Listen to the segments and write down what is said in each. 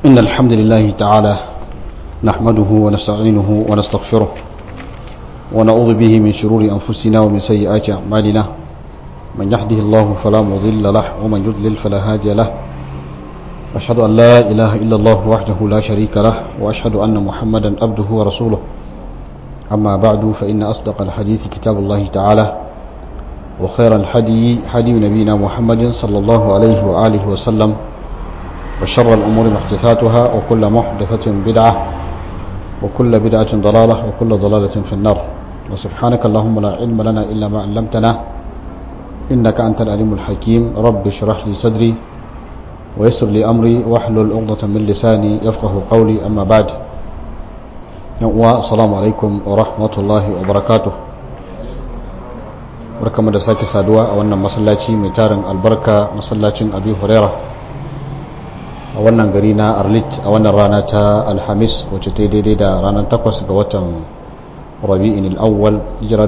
إن الحمد لله تعالى نحمده ونستعينه ونستغفره ونعوذ به من شرور أنفسنا ومن سيئات أعمالنا من يهده الله فلا مضل له ومن يضلل فلا هادي له أشهد أن لا إله إلا الله وحده لا شريك له وأشهد أن محمدا عبده ورسوله أما بعد فإن أصدق الحديث كتاب الله تعالى وخير الحدي حدي نبينا محمد صلى الله عليه وآله وسلم وشر الأمور محدثاتها وكل محدثة بدعة وكل بدعة ضلالة وكل ضلالة في النار وسبحانك اللهم لا علم لنا إلا ما علمتنا إنك أنت العليم الحكيم رب اشرح لي صدري ويسر لي أمري واحلل عقدة من لساني يفقه قولي أما بعد السلام عليكم ورحمة الله وبركاته barkamu da sake saduwa a wannan masallaci mai tarin albarka masallacin abi huraira a wannan gari na arlit a wannan rana ta alhamis wacce ta daidai da ranar takwas ga watan rabi'in al'awwal hijira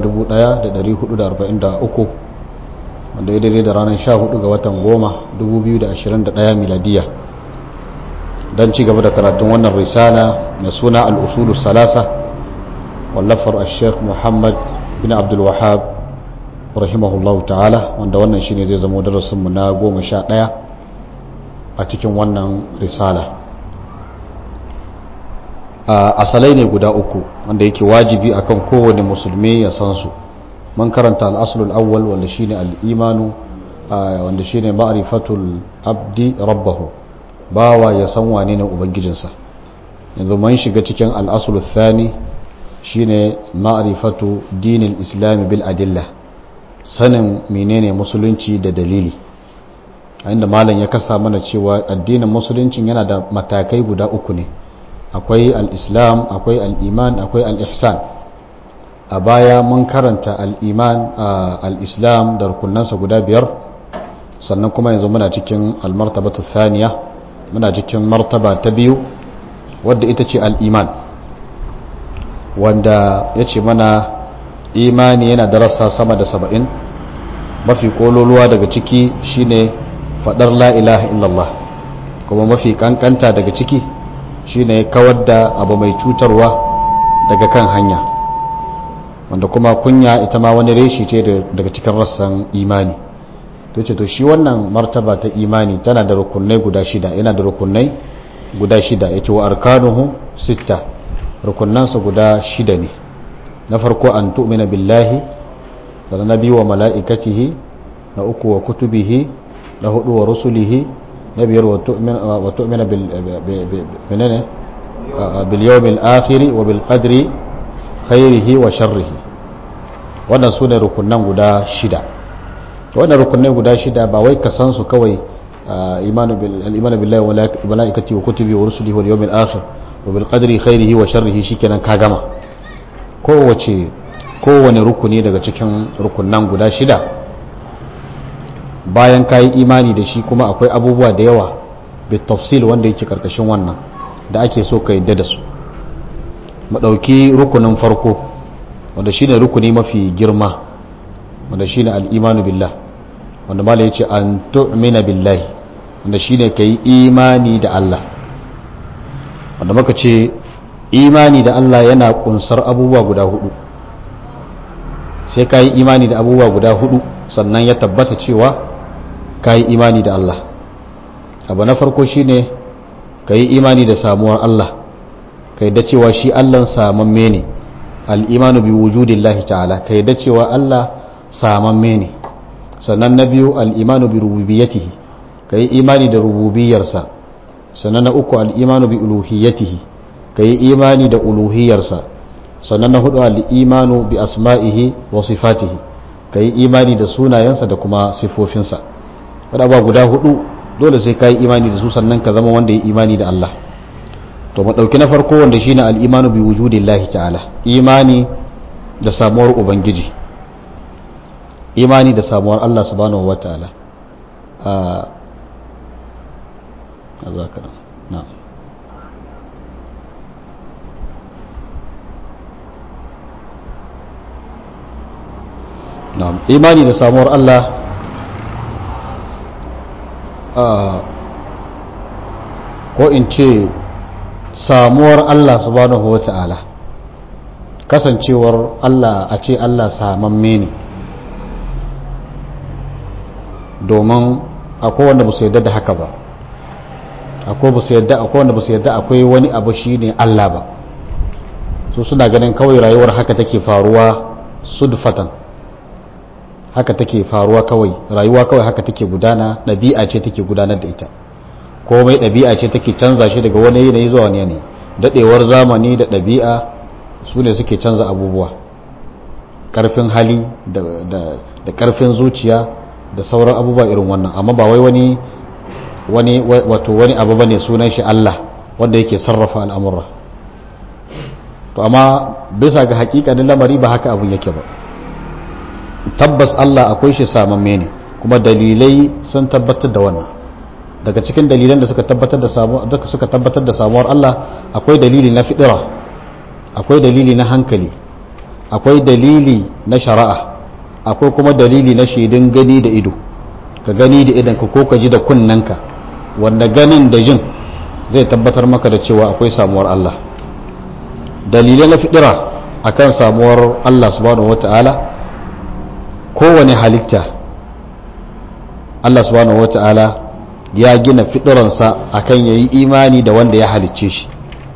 1443 wanda ya daidai da ranar 14 ga watan goma 2021 miladiya don ci gaba da karatun wannan risala mai suna al'usulu salasa wallafar al-sheikh muhammad bin abdul wahab rahimahullahu ta'ala wanda wannan shine zai zama darasinmu na goma sha ɗaya a cikin wannan risala asalai ne guda uku wanda yake wajibi akan kowane musulmi ya san su man karanta al'asulul awwal wanda shine al'imanu wanda shine ma'rifatul abdi rabbahu bawa ya san wane ne ubangijinsa yanzu man shiga cikin al'asulul thani shine ma'rifatu dinil islami bil adillah sanin menene musulunci da dalili a inda malam ya kasa mana cewa addinin musuluncin yana da matakai guda uku ne akwai al-islam akwai al-iman akwai al-ihsan a baya mun karanta al-iman al-islam da rukunansa guda biyar sannan kuma yanzu muna cikin al-martabatu thaniya muna cikin martaba ta biyu wadda ita ce al-iman wanda ya ce mana imani yana da rassa sama da saba'in mafi kololuwa daga ciki shine fadar la ilaha illallah kuma mafi kankanta daga ciki shine kawar da abu mai cutarwa daga kan hanya wanda kuma kunya ita ma wani reshi ce daga cikin rassan imani to ce to shi wannan martaba ta imani tana da rukunai guda shida yana da rukunai guda shida yace wa arkanuhu sitta rukunansa guda shida ne na farko an tu'mina billahi sannan na biyu wa mala'ikatihi na uku wa kutubihi na hudu wa rusulihi na biyar wa tu'mina bil yawmil akhiri wa bil qadri khairihi wa sharrihi wannan su ne rukunan guda shida wannan rukunai guda shida ba wai ka san su kawai imanu billahi wa mala'ikatihi wa kutubihi wa rusulihi wal yawmil akhir wa bil qadri khairihi wa sharrihi shikenan ka gama kowace kowane rukuni daga cikin rukunan guda shida bayan ka yi imani da shi kuma akwai abubuwa da yawa bitafsil wanda yake karkashin wannan da ake so ka yadda da su maɗauki rukunin farko wanda shi ne rukuni mafi girma wanda shi ne al'imanu billah wanda mala ya ce an tu'mina billahi wanda shi ne ka yi imani da Allah wanda muka ce imani da Allah yana kunsar abubuwa guda hudu sai ka yi imani da abubuwa guda hudu sannan ya tabbata cewa ka yi imani da Allah abu na farko shine ka yi imani da samuwar Allah ka yadda cewa shi Allah samamme ne al'imanu bi wujudillahi ta'ala ka yadda cewa Allah samamme ne sannan na biyu al'imanu bi rububiyatihi ka yi imani da rububiyarsa sannan na uku al'imanu bi uluhiyatihi ka yi imani da uluhiyarsa sannan na hudu al'imanu bi asma'ihi wa sifatihi ka yi imani da sunayensa da kuma sifofinsa wadda ba guda hudu dole sai ka yi imani da su sannan ka zama wanda ya imani da Allah to maɗauki na farko wanda shine al'imanu bi wujudillahi ta'ala imani da samuwar ubangiji imani da samuwar Allah subhanahu wa ta'ala a na'am na'am imani da samuwar Allah ko in ce samuwar Allah subhanahu wa ta'ala kasancewar Allah a ce Allah samamme ne domin akwai wanda ba su yadda da haka ba akwai ba su yadda akwai wanda ba su yadda akwai wani abu shi ne Allah ba su suna ganin kawai rayuwar haka take faruwa sudfatan haka take faruwa kawai rayuwa kawai haka take gudana ɗabi'a ce take gudanar da ita komai ɗabi'a ce take canza shi daga wani yanayi zuwa wani yanayi daɗewar zamani da ɗabi'a su ne suke canza abubuwa ƙarfin hali da ƙarfin zuciya da sauran abubuwa irin wannan amma ba wai wani wani wato wani abu bane sunan shi Allah wanda yake sarrafa al'amura to amma bisa ga hakikanin lamari ba haka abun yake ba tabbas Allah akwai shi samamme ne kuma dalilai sun tabbatar da wannan daga cikin dalilan da suka tabbatar da samuwar suka tabbatar da samuwar Allah akwai dalili na fidira akwai dalili na hankali akwai dalili na shari'a akwai kuma dalili na shaidun gani da ido ka gani da idan ka ko ka ji da kunnanka wanda ganin da jin zai tabbatar maka da cewa akwai samuwar Allah dalilai na fidira akan samuwar Allah subhanahu wata'ala kowane halitta Allah subhanahu wata'ala ya gina fidiransa akan yayi imani da wanda ya halicce shi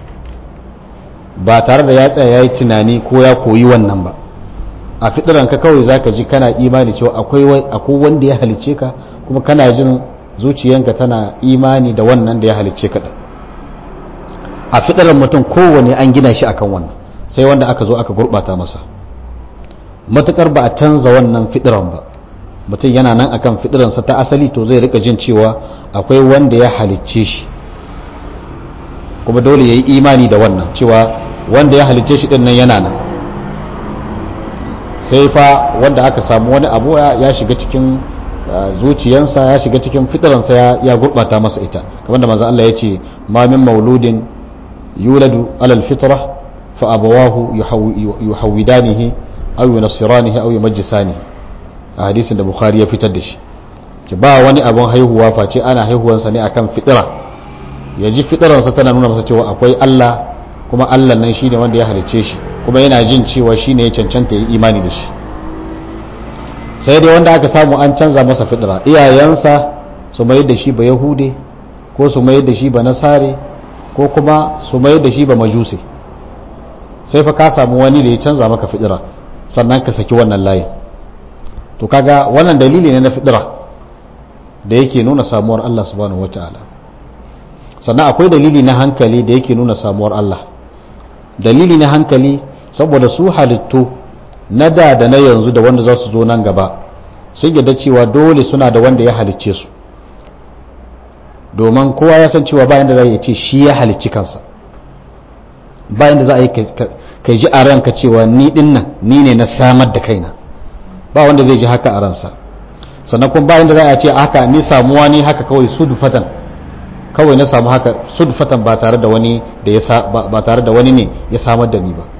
ba tare da ya tsaya ya yi tunani ko ya koyi wannan ba a fidiranka kawai zaka ji kana imani cewa akwai wanda ya halicce ka kuma kana jin zuciyanka tana imani da wannan da ya halicce ka din a fidiran mutum kowane an gina shi akan wannan sai wanda aka zo aka gurbata masa matukar ba a canza wannan fidiran ba mutum yana nan akan fidiransa ta asali to zai rika jin cewa akwai wanda ya halicce shi kuma dole ya yi imani da wannan cewa wanda ya halicce shi din nan yana nan sai fa wanda aka samu wani abu ya shiga cikin zuciyansa ya shiga cikin fitiransa ya gurbata masa ita kamar da manzo Allah ya ce ma min mauludin yuladu alal fitra fa abawahu yuhawidanihi aw yunassiranihi aw yumajjisanihi a hadisin da bukhari ya fitar da shi ki ba wani abun haihuwa face ana haihuwansa ne akan fitira ya ji fitiransa tana nuna masa cewa akwai Allah kuma Allah nan shine wanda ya halicce shi kuma yana jin cewa shine ya cancanta yi imani da shi sai dai wanda aka samu an canza masa fitira iyayensa su mayar da shi ba yahude ko su mayar da shi ba nasare ko kuma su mayar da shi ba majuse sai fa ka samu wani da ya canza maka fitira sannan ka saki wannan layin to kaga wannan dalili ne na fitira da yake nuna samuwar Allah subhanahu wataala sannan akwai dalili na hankali da yake nuna samuwar Allah dalili na hankali saboda su halittu na da da na yanzu da wanda za su zo nan gaba sun yadda cewa dole suna da wanda ya halicce su domin kowa ya san cewa bayan da za a ce shi ya halicci kansa bayan da za a yi kai ji a ranka cewa ni din nan ni ne na samar da kaina ba wanda zai ji haka a ransa sannan kuma bayan da za a ce haka ni samuwa ni haka kawai sudfatan kawai na samu haka sudfatan ba tare da wani da ya ba tare da wani ne ya samar da ni ba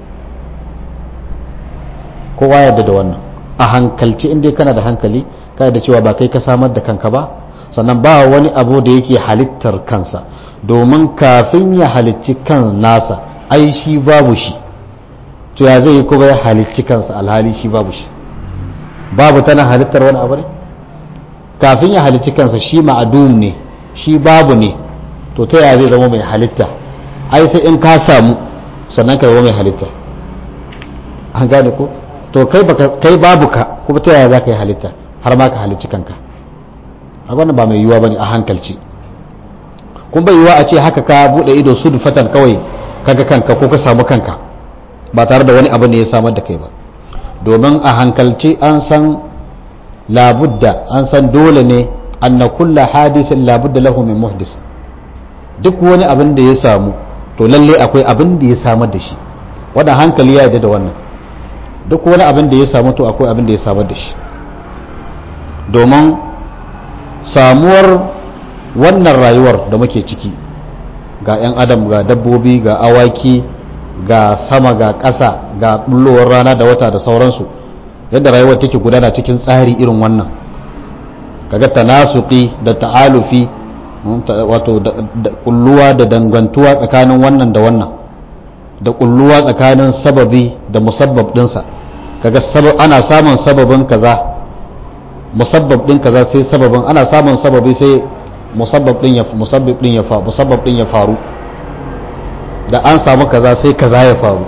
kowa yarda da wannan a hankalci inda kana da hankali ka da cewa ba kai ka samar da kanka ba sannan ba wani abu da yake halittar kansa domin kafin ya halicci kan nasa ai shi babu shi to ya zai yi kuma ya halicci kansa alhali shi babu shi babu tana halittar wani abu ne kafin ya halicci kansa shi ma'adum ne shi babu ne to ta yaya zai zama mai halitta ai sai in ka samu sannan ka zama mai halitta an gane ko to kai baka kai babu ka kuma ta yaya za ka yi halitta har ma ka halicci kanka a wannan ba mai yiwuwa bane a hankalci kun bai yiwuwa a ce haka ka bude ido su fatan kawai kaga kanka ko ka samu kanka ba tare da wani abu ne ya samar da kai ba domin a hankalci an san labudda an san dole ne anna kulla hadisin labudda lahu min muhdis duk wani abin da ya samu to lalle akwai abin da ya samar da shi wannan hankali ya yarda da wannan duk wani abin da ya samu to akwai abin da ya samar da shi domin samuwar wannan rayuwar da muke ciki ga 'yan adam ga dabbobi ga awaki ga sama ga ƙasa ga bullowar rana da wata da sauransu yadda rayuwar take gudana cikin tsari irin wannan kaga tanasuki da ta'alufi wato da kulluwa da dangantuwa tsakanin wannan da wannan da kulluwa tsakanin sababi da musabbab dinsa kaga ana samun sababin kaza musabbab din kaza sai sababin ana samun sababi sai musabbab din ya musabbab din ya faru musabbab din ya faru da an samu kaza sai kaza ya faru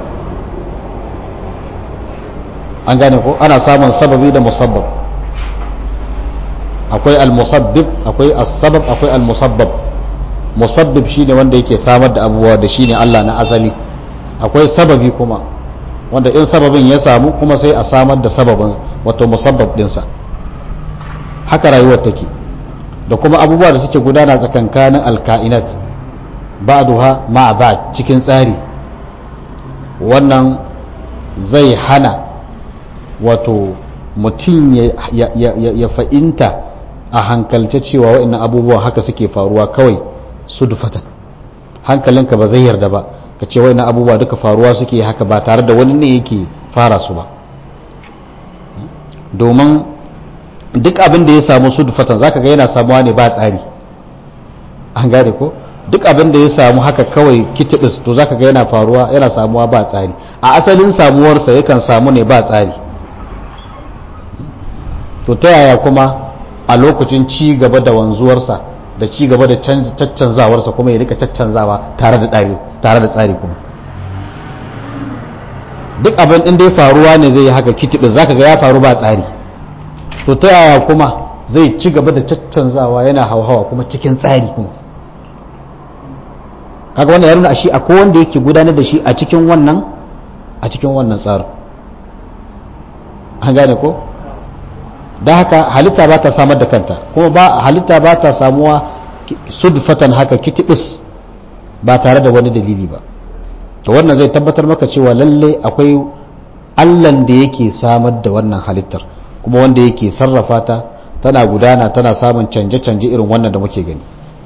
an gane ko ana samun sababi da musabbab akwai al-musabbib akwai as-sabab akwai al-musabbab musabbib shine wanda yake samar da abubuwa da shine Allah na asali akwai sababi kuma wanda in sababin ya samu kuma sai a samar da sababin wato musabbab dinsa haka rayuwar take da kuma abubuwa da suke gudana tsakankanin alka'inat ba'duha ma'a ba'd cikin tsari wannan zai hana wato mutum ya fa'inta a hankalce cewa wa'annan abubuwa haka suke faruwa kawai su dufatan hankalinka ba zai yarda ba ka ce wa'annan abubuwa duka faruwa suke haka ba tare da wani ne yake fara su ba domin duk abin da ya samu su dufatan za ka ga yana samuwa ne ba tsari an gane ko duk abin da ya samu haka kawai kitibis to za ka ga yana faruwa yana samuwa ba tsari a asalin samuwarsa yakan samu ne ba tsari to ta yaya kuma a lokacin ci gaba da wanzuwarsa da ci gaba da caccanzawarsa kuma ya rika caccanzawa tare da tsari tare da tsari kuma duk abin din da ya faruwa ne zai yi haka kitibi zaka ga ya faru ba tsari to ta yaya kuma zai ci gaba da caccanzawa yana hauhawa kuma cikin tsari kuma kaga wannan ya nuna a shi akwai wanda yake gudanar da shi a cikin wannan a cikin wannan tsarin an gane ko da haka halitta ba ta samar da kanta kuma ba halitta ba ta samuwa sudfatan haka kitibis ba tare da wani dalili ba to wannan zai tabbatar maka cewa lalle akwai allan da yake samar da wannan halittar kuma wanda yake sarrafa ta tana gudana tana samun canje-canje irin wannan da muke gani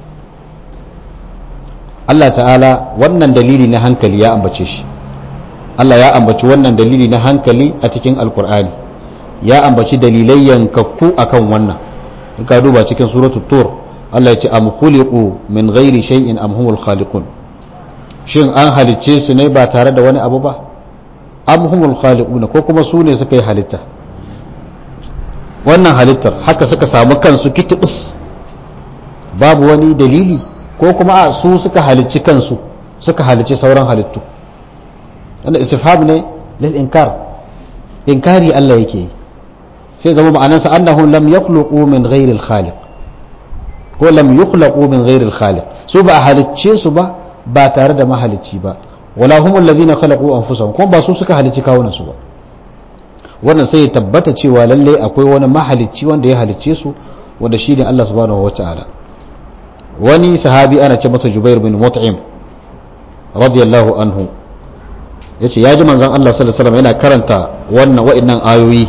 Allah ta'ala wannan dalili na hankali ya ambace shi Allah ya ambaci wannan dalili na hankali a cikin alkur'ani ya ambaci dalilai yankakku akan wannan in ka duba cikin suratu tur Allah ya ce am khuliqu min ghairi shay'in am humul khaliqun shin an halicce su ne ba tare da wani abu ba am humul khaliqun ko kuma su ne suka yi halitta wannan halittar haka suka samu kansu kitibus babu wani dalili ko kuma a su suka halicci kansu suka halicci sauran halittu wanda istifham ne lil inkar inkari Allah yake yi sai zama ma'anarsa annahum lam yakhluqu min ghairi al-khaliq ko lam yukhlaqu min ghairi al-khaliq su ba halicce su ba ba tare da mahalicci ba wala hum alladhina khalaqu anfusahum kuma ba su suka halicci kawunan su ba wannan sai ya tabbata cewa lalle akwai wani mahalicci wanda ya halicce su wanda shi ne Allah subhanahu wataala wani sahabi ana ce masa Jubair bin Mut'im radiyallahu anhu yace ya ji manzon Allah sallallahu alaihi wasallam yana karanta wannan wa'annan ayoyi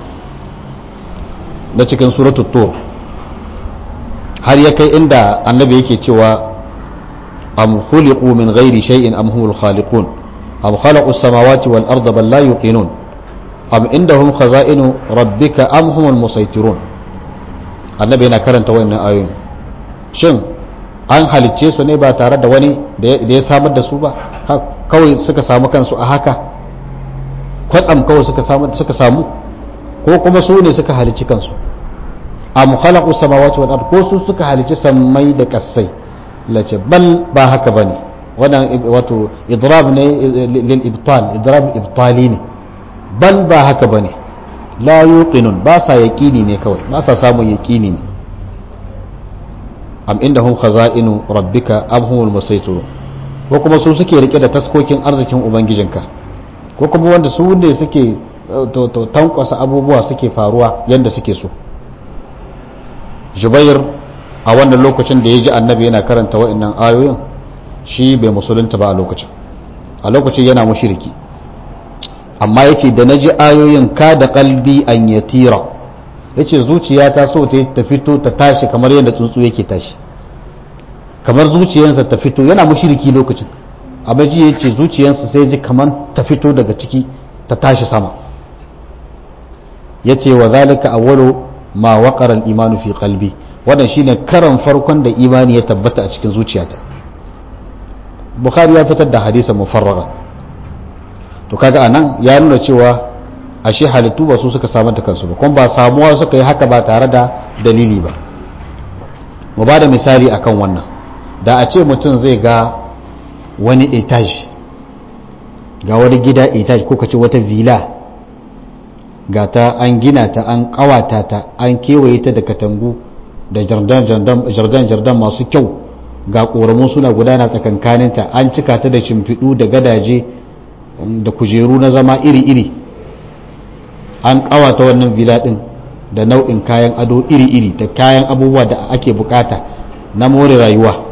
na cikin suratul tur har ya kai inda annabi yake cewa am khuliqu min ghairi shay'in am humul khaliqun am khalaqu as-samawati wal arda bal la yuqinun am indahum khaza'inu rabbika am humul musaytirun annabi yana karanta wannan ayoyin shin an halicce su ne ba tare da wani da ya samar da su ba kawai suka samu kansu a haka kwatsam kawai suka samu suka samu ko kuma su ne suka halicci kansu am khalaqu samawati wal ard ko su suka halicci sammai da kassai lace bal ba haka bane wannan wato idrab ne lil ibtal idrab ibtali ne bal ba haka bane la yuqinun ba sa yaqini ne kawai ba sa samun yaqini ne am indahum khaza'inu rabbika am humul musaytirun ko kuma su suke rike da taskokin arzikin ubangijinka ko kuma wanda su ne suke to tankwasa abubuwa suke faruwa yadda suke so jubair a wannan lokacin da ya ji annabi yana karanta wa'annan ayoyin shi bai musulunta ba a lokacin a lokacin yana mushiriki amma yace da na ji ayoyin ka da kalbi an yatira yace zuciya ta so ta fito ta tashi kamar yadda tsuntsu yake tashi kamar zuciyarsa ta fito yana mushiriki lokacin amma ji yace zuciyarsa sai ji kamar ta fito daga ciki ta tashi sama yace wa zalika awwalu ma waqara al-imanu fi qalbi wannan shine karan farkon da imani ya tabbata a cikin zuciyata bukhari ya fitar da hadisan mufarraga to kaga anan ya nuna cewa ashe halittu ba su suka samar da kansu ba kuma ba samuwa suka yi haka ba tare da dalili ba mu ba da misali akan wannan da a ce mutum zai ga wani etage ga wani gida etage ko kace wata villa ga ta an gina ta an kawata ta an kewaye ta da katangu da jardan masu kyau ga ƙoramu suna gudana tsakankaninta an cika ta da shimfiɗu da gadaje da kujeru na zama iri-iri an kawata wannan villa ɗin da nau'in kayan ado iri-iri da kayan abubuwa da ake bukata na more rayuwa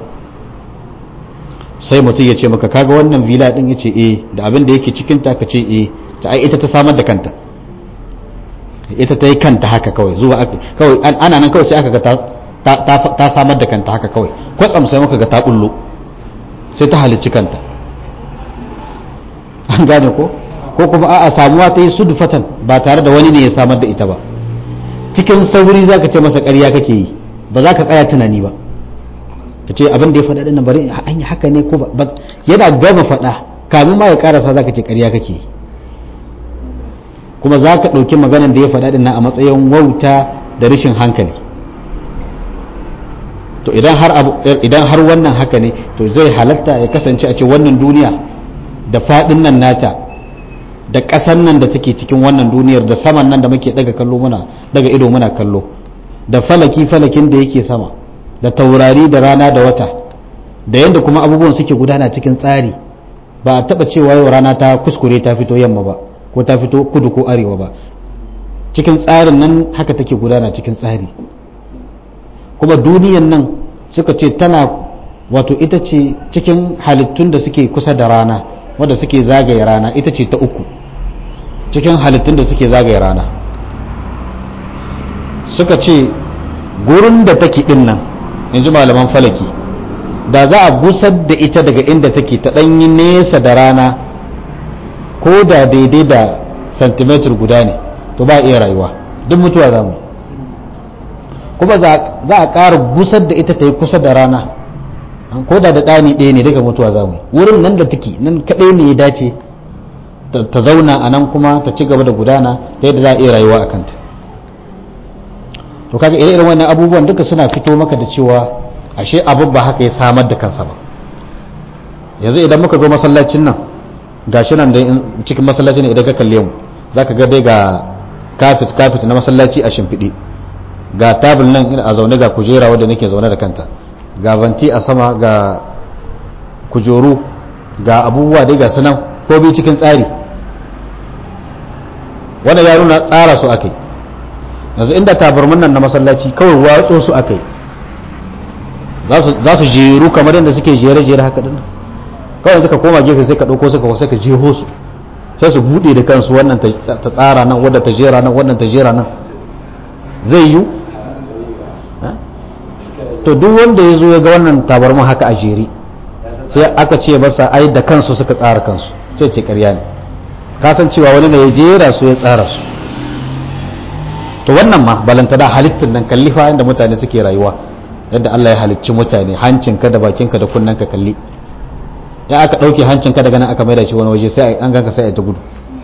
sai mutum ya ce maka kaga wannan villa ɗin ya ce eh da abin da yake cikinta ka ce eh ta ai ita ta samar da kanta ita ta yi kanta haka kawai zuwa kawai ana nan kawai sai aka ga ta samar da kanta haka kawai kwatsam sai muka ga ta bullo sai ta halicci kanta an gane ko ko kuma a'a samuwa ta yi sudufatan ba tare da wani ne ya samar da ita ba cikin sauri za ka ce masa ƙarya kake yi ba za ka tsaya tunani ba ka ce abin da ya faɗa ɗin bari an yi haka ne ko ba yana gama faɗa kamin ma ya ƙarasa za ka ce ƙarya kake yi kuma za ka ɗauki maganan da ya faɗa ɗin a matsayin wauta da rashin hankali to idan har wannan haka ne to zai halatta ya kasance a ce wannan duniya da faɗin nan nata da ƙasan nan da take cikin wannan duniyar da saman nan da muke daga kallo muna daga ido muna kallo da falaki falakin da yake sama da taurari da rana da wata da yadda kuma abubuwan suke gudana cikin tsari ba a taɓa cewa yau rana ta kuskure ta fito yamma ba ko ta fito kudu ko arewa ba cikin tsarin nan haka take gudana cikin tsari kuma duniyan nan suka ce tana wato ita ce cikin halittun da suke kusa da rana wadda suke zagaye rana ita ce ta uku cikin halittun da suke zagaye rana suka ce gurin da take din nan in ji malaman falaki da za a busar da ita daga inda take ta ɗanyi nesa da rana ko da daidai da santimetar guda ne to ba iya rayuwa duk mutuwa za mu kuma za a ƙara busar da ita ta yi kusa da rana ko da da ɗani ɗaya ne daga mutuwa za mu wurin nan da take nan kaɗai ne ya dace ta zauna a nan kuma ta ci gaba da gudana ta yadda za a iya rayuwa a kanta to kaga irin wannan abubuwan duka suna fito maka da cewa ashe abu ba haka ya samar da kansa ba yanzu idan muka zo masallacin nan gashi nan da cikin masallacin idan ka kalle mu zaka ga dai ga kafit kafit na masallaci a shimfiɗe ga tabul nan a zaune ga kujera wadda nake zaune da kanta ga vanti a sama ga kujeru ga abubuwa dai ga sanan ko bi cikin tsari wanda ya nuna tsara su akai yanzu inda tabarmin nan na masallaci kawai watso su akai za su jeru kamar yadda suke jere-jere haka dinnan kawai suka koma gefe sai ka ɗauko suka sai ka jeho su sai su buɗe da kansu wannan ta tsara nan wadda ta jera nan wannan ta jera nan zai yiwu to duk wanda ya zo ya ga wannan tabarmin haka a jere sai aka ce masa ai da kansu suka tsara kansu sai ce karya ne kasancewa wani ne ya jera su ya tsara su to wannan ma balantana halittar nan kallifa inda mutane suke rayuwa yadda Allah ya halicci mutane hancinka da bakinka da kunnanka kalli ya aka ɗauke hancinka daga nan aka maida shi wani waje sai an ganka sai a ta gudu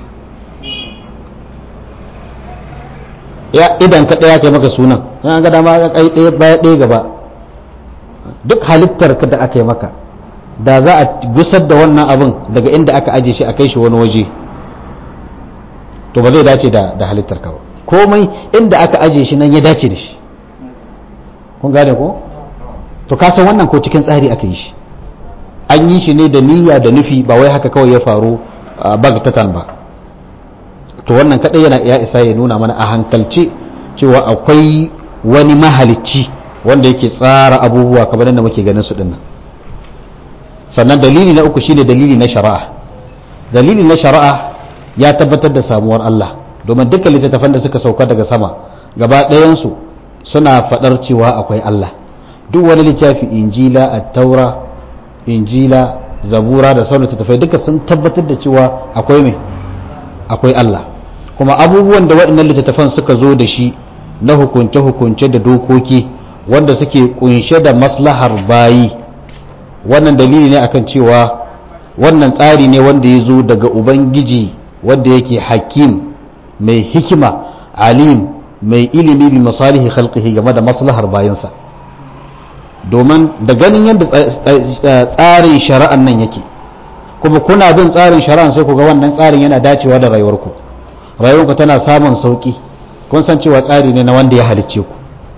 ya idan ka ɗaya kai maka sunan an ga dama ka kai ɗaya baya ɗaya gaba duk halittar ka da aka yi maka da za a gusar da wannan abin daga inda aka aje shi a kai shi wani waje to ba zai dace da halittar ka ba komai inda aka aje shi nan ya dace da shi kun gane ko to ka san wannan ko cikin tsari aka yi shi an yi shi ne da niyya da nufi ba wai haka kawai ya faru bagtatan ba to wannan kadai yana ya isa ya nuna mana a hankalce cewa akwai wani mahalicci wanda yake tsara abubuwa kamar yadda muke ganin su dinnan sannan dalili na uku shine dalili na shari'a dalili na shari'a ya tabbatar da samuwar Allah domin dukkan littattafan da suka sauka daga sama gaba ɗayansu suna faɗar cewa akwai Allah duk wani littafi injila at-taura injila zabura da sauran littattafai duka sun tabbatar da cewa akwai mai akwai Allah kuma abubuwan da waɗannan littattafan suka zo da shi na hukunce-hukunce da dokoki wanda suke kunshe da maslahar bayi wannan dalili ne akan cewa wannan tsari ne wanda ya zo daga ubangiji wanda yake hakim mai hikima alim mai ilimi bi masalihi khalqihi game da maslahar bayansa domin da ganin yadda tsarin shari'an nan yake kuma kuna bin tsarin shari'an sai ku ga wannan tsarin yana dacewa da rayuwarku rayuwarku tana samun sauki kun san cewa tsari ne na wanda ya halicce ku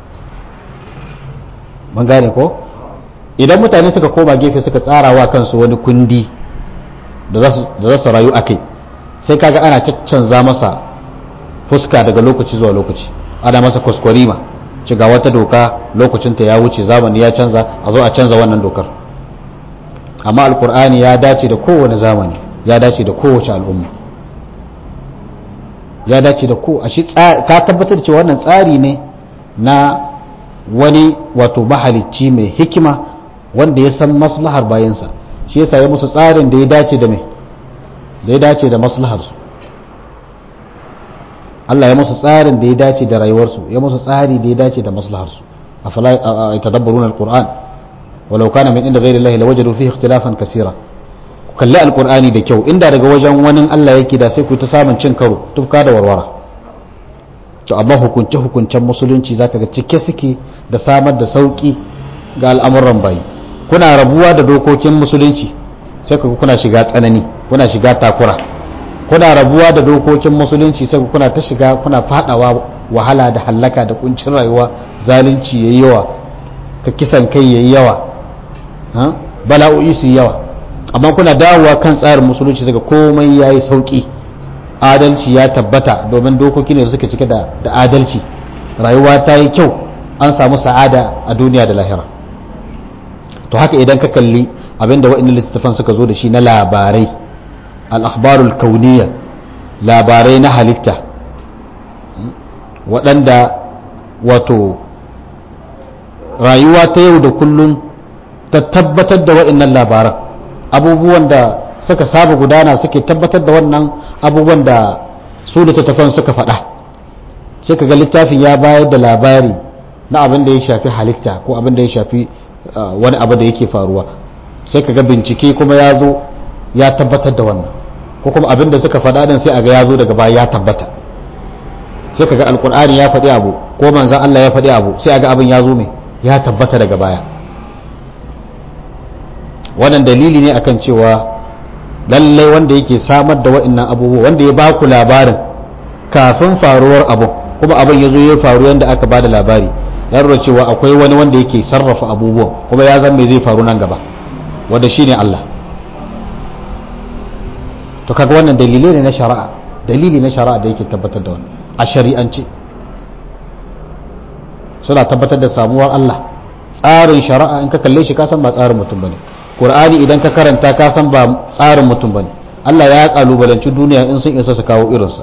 mun gane ko idan mutane suka koma gefe suka tsarawa kansu wani kundi da za su rayu a kai sai kaga ana caccanza masa fuska daga lokaci zuwa lokaci ana masa kwaskwarima ci ga wata doka lokacinta ya wuce zamani ya canza a zo a canza wannan dokar amma alkur'ani ya dace da kowane zamani ya dace da kowace al'umma ya dace da ko a shi ka tabbatar cewa wannan tsari ne na wani wato mahalicci mai hikima wanda ya san maslahar bayansa shi yasa ya musu tsarin da ya dace da mai da ya dace da maslaharsu Allah ya musu tsarin da ya dace da rayuwarsu ya musu tsari da ya dace da maslaharsu afala yatadabbaruna alquran walau kana min inda ghayri allahi lawajadu fihi ikhtilafan kaseera ku kalli alqur'ani da kyau inda daga wajen wani Allah yake da sai ku ta samun cin karo tufka da warwara to amma hukunce hukuncen musulunci zaka ga cike suke da samar da sauki ga al'amuran bayi kuna rabuwa da dokokin musulunci sai ku kuna shiga tsanani kuna shiga takura kuna rabuwa da dokokin musulunci sai kuna ta shiga kuna fadawa wahala da hallaka da kuncin rayuwa zalunci yayi yawa ka kisan kai yayi yawa bala'o'i su yawa amma kuna dawowa kan tsarin musulunci daga komai yayi sauki adalci ya tabbata domin dokoki ne da suka cike da adalci rayuwa ta yi kyau an samu sa'ada a duniya da lahira to haka idan ka kalli abinda wa'annan littattafan suka zo da shi na labarai al'akhbarul kauniya labarai na halitta waɗanda wato rayuwa ta yau da kullum ta tabbatar da wa'annan labaran abubuwan da suka saba gudana suke tabbatar da wannan abubuwan da su littattafan suka faɗa sai ka ga littafin ya bayar da labari na abin da ya shafi halitta ko abin da ya shafi wani abu da yake faruwa sai ka ga bincike kuma ya zo ya tabbatar da wannan ko kuma abin da suka faɗa din sai a ga ya zo daga baya ya tabbata sai ka ga alkur'ani ya faɗi abu ko manzan Allah ya faɗi abu sai a ga abin ya zo mai ya tabbata daga baya wannan dalili ne akan cewa lallai wanda yake samar da wa'annan abubuwa wanda ya baku labarin kafin faruwar abu kuma abin ya zo ya faru yadda aka ba da labari ya rura cewa akwai wani wanda yake sarrafa abubuwan kuma ya zan mai zai faru nan gaba wanda shine Allah to kaga wannan dalilai ne na shari'a dalili na shari'a da yake tabbatar da wannan a shari'ance suna tabbatar da samuwar Allah tsarin shari'a in ka kalle shi ka san ba tsarin mutum bane Qur'ani idan ka karanta ka san ba tsarin mutum bane Allah ya kalubalanci duniya in sun isa su kawo irinsa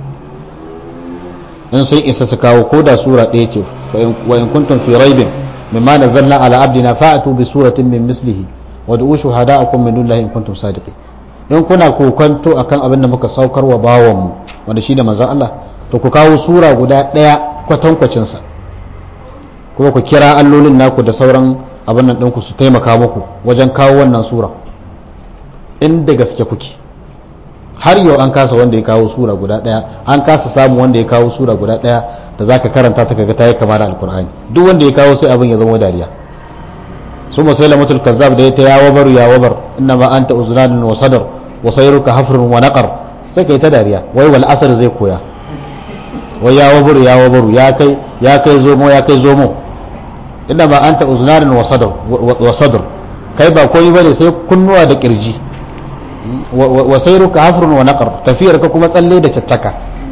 in sun isa su kawo ko da sura ɗaya ce wa in kuntum fi raibin mimma nazzalna ala abdina fa'atu bi suratin min mislihi wa du'u shuhada'akum min dunillahi in kuntum sadiqin in kuna kokanto akan abin da muka saukar wa bawan mu wanda shine manzon Allah to ku kawo sura guda ɗaya kwatankwacin sa kuma ku kira allolin naku da sauran abin nan ɗinku su taimaka muku wajen kawo wannan sura inda gaske kuke har yau an kasa wanda ya kawo sura guda ɗaya an kasa samu wanda ya kawo sura guda ɗaya da za ka karanta ta kaga ta yi kama da alkur'ani duk wanda ya kawo sai abin ya zama dariya su masai lamatul kazzab da ya ta yawa baru ya wabar inna ma anta uzunanin wa sadar wa sayruka hafrun wa naqar sai kai ta dariya wai wal asr zai koya wai ya wabaru ya wabaru ya kai ya kai zomo ya kai zomo inda ba anta uznanin wa sadr kai ba koyi bane sai kunnuwa da kirji wa sayruka hafrun wa naqar tafiyar ka kuma tsalle da cattaka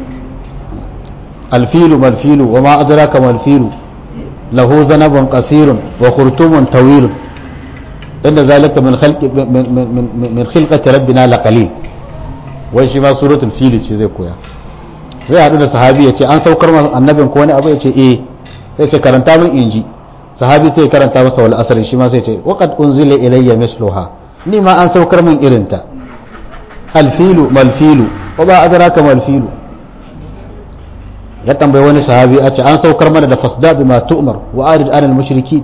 alfilu malfilu wa ma adraka malfilu lahu zanabun qasirun wa khurtumun tawilun inda zalika min khalqi min khilqati rabbina laqalil wai shi ma suratul fil ce zai koya zai hadu da sahabi ya ce an saukar annabin ko wani abu ya ce eh sai ce karanta min inji sahabi sai karanta masa wal asr shi ma sai ce waqad unzila ilayya misluha ni ma an saukar min irinta alfilu malfilu wa ba adraka malfilu ya tambayi wani sahabi a ce an saukar mana da fasda bima tu'mar wa arid anil mushriki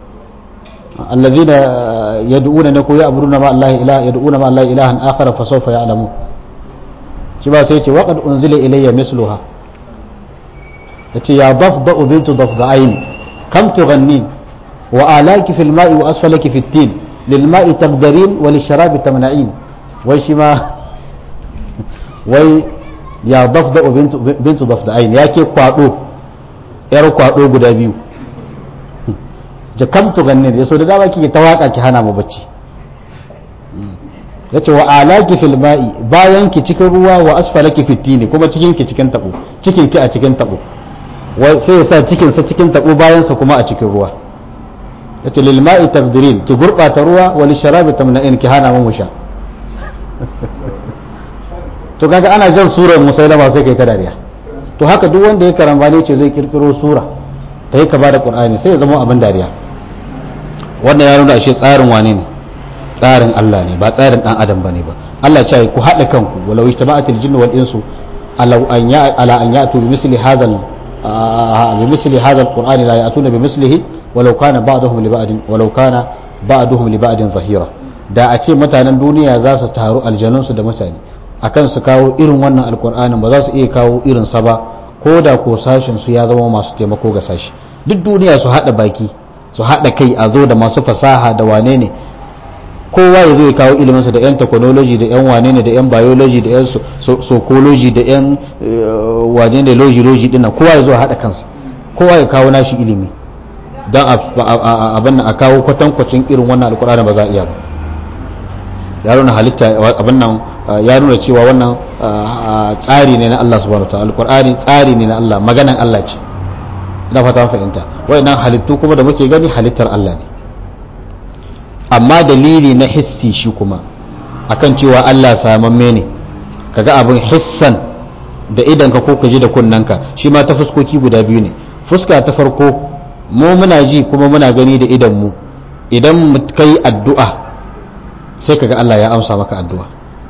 alladhina yad'una na ko ya'buduna ma Allah ilaha yad'una ma Allah ilahan akhar fa sawfa ya'lamu shi ba sai ce wa qad unzila ilayya misluha yace ya dafda bintu dafda'ain kam tughannin wa alaki fil ma'i wa asfalaki fit tin lil ma'i taqdarin wa lisharabi tamna'in wai shi ma wai ya dafda bintu dafda'ain yake kwado yar kwado guda biyu jakamtu gannin ya so da dama kike ta waka ki hana mu bacci yace wa alaki fil ma'i bayan ki cikin ruwa wa asfalaki fit tini kuma cikin ki cikin tabo cikin ki a cikin tabo wai sai ya sa cikin sa cikin tabo bayan sa kuma a cikin ruwa yace lil ma'i tabdirin ki gurbata ruwa wa lisharabi tamna'in ki hana mu sha to kaga ana jan surar musailama sai kai ta dariya to haka duk wanda ya karambane ce zai kirkiro sura ta yi ka ba da qur'ani sai ya zama abin dariya wannan ya nuna ashe tsarin wane ne tsarin Allah ne ba tsarin dan adam bane ba Allah ya ce ku haɗa kanku walau ijtama'atil jinnu wal insu ala an ya ala an ya'tu bi misli hadha bi misli hadha alqur'ani la ya'tuna bi mislihi walau kana ba'dhum li ba'din walau kana ba'dhum li ba'din zahira da a ce mutanen duniya za su taru aljanunsu da mutane akan su kawo irin wannan alkur'anin ba za su iya kawo irin sa ba ko da ko sashin su ya zama masu taimako ga sashi duk duniya su haɗa baki su haɗa kai a zo da masu fasaha da wane ne kowa ya zo ya kawo iliminsa da 'yan technology da 'yan wane ne da 'yan biology da 'yan psychology da 'yan wane ne logi logi dinnan kowa ya zo a haɗa kansa kowa ya kawo nashi ilimi don abin a kawo kwatankwacin irin wannan alkur'ani ba za a iya ba ya nuna halitta abin nan ya nuna cewa wannan tsari ne na Allah subhanahu wataala alqur'ani tsari ne na Allah maganan Allah ce ina fata fahimta wayannan halittu kuma da muke gani halittar Allah ne amma dalili na hissi shi kuma akan cewa Allah samamme ne kaga abin hissan da idan ka ko ka ji da kunnanka shi ma ta fuskoki guda biyu ne fuska ta farko mu muna ji kuma muna gani da idan mu idan kai addu'a sai kaga Allah ya amsa maka addu'a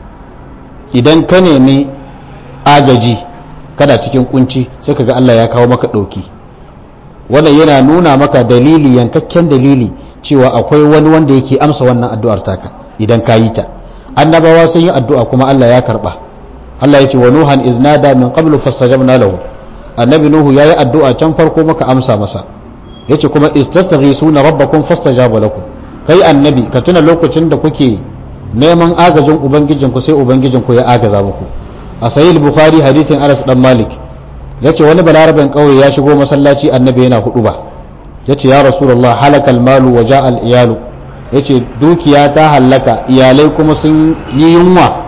idan ka nemi agaji kada cikin kunci sai kaga Allah ya kawo maka ɗauki wannan yana nuna maka dalili yankakken dalili cewa akwai wani wanda yake amsa wannan addu'ar taka idan ka yi ta annabawa sun yi addu'a kuma Allah ya karba Allah ya ce wa nuhan iznada min qablu fastajabna lahu annabi nuhu yayi addu'a can farko maka amsa masa yace kuma istastaghisuna rabbakum fastajaba lakum kai annabi ka tuna lokacin da kuke neman agajin ubangijinku sai ubangijinku ya agaza muku a sahih bukhari hadisin anas dan malik yace wani balaraben kauye ya shigo masallaci annabi yana hudu ba yace ya rasulullah halakal malu wa ja'al iyalu yace dukiya ta hallaka iyalai kuma sun yi yunwa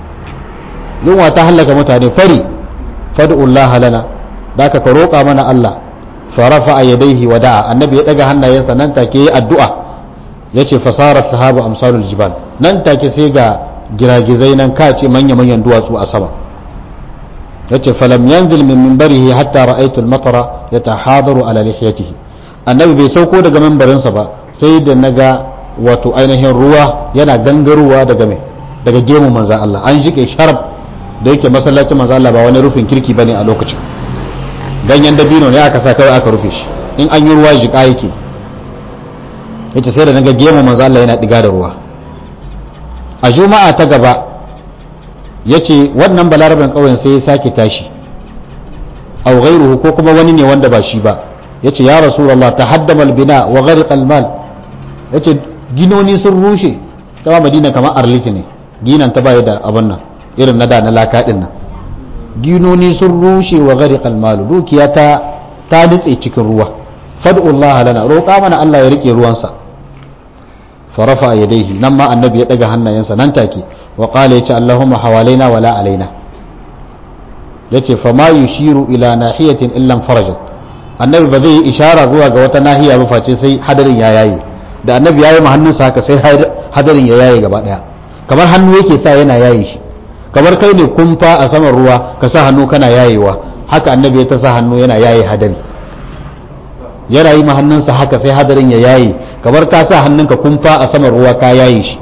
yunwa ta hallaka mutane fari fad'ullah lana daka ka roƙa mana Allah farafa yadaihi wa da'a annabi ya daga hannayensa nan take yi addu'a yace fasara sahabu amsalul jibal nan take sai ga giragizai nan kace manya manyan duwatsu a sama yace falam yanzil min minbarihi hatta ra'aytu al-matara yatahadaru ala lihiyatihi annabi bai sauko daga minbarinsa ba sai da naga wato ainihin ruwa yana gangarowa daga mai daga gemu manzan Allah an shike sharab da yake masallacin manzan Allah ba wani rufin kirki bane a lokacin ganyen dabino ne aka sa kawai aka rufe shi in an yi ruwa jika yake yace sai da naga gemu manzan Allah yana diga da ruwa a juma'a ta gaba yace wannan balaraben kauyen sai ya sake tashi aw ghayruhu ko kuma wani ne wanda ba shi ba yace ya rasulullah tahaddama albina wa ghariqa almal yace ginoni sun rushe ta madina kamar arliti ne ginan ta baya da abin nan irin na da na laka din nan ginoni sun rushe wa ghariqa almal dukiya ta ta nitse cikin ruwa fad'ullah lana roƙa mana Allah ya rike ruwansa farafa yadayhi nan ma annabi ya daga hannayensa nan take wa qala yace allahumma hawalaina wala alaina yace fa ma yushiru ila nahiyatin illa farajat annabi ba zai yi ishara zuwa ga wata nahiya ba face sai hadarin ya yaye da annabi ya yi ma hannunsa haka sai hadarin ya yaye gaba daya kamar hannu yake sa yana yaye shi kamar kai ne kumfa a saman ruwa ka sa hannu kana yayewa haka annabi ya ta sa hannu yana yaye hadari yana yi ma hannunsa haka sai hadarin ya yaye kamar ka sa hannunka kumfa a saman ruwa ka yaye shi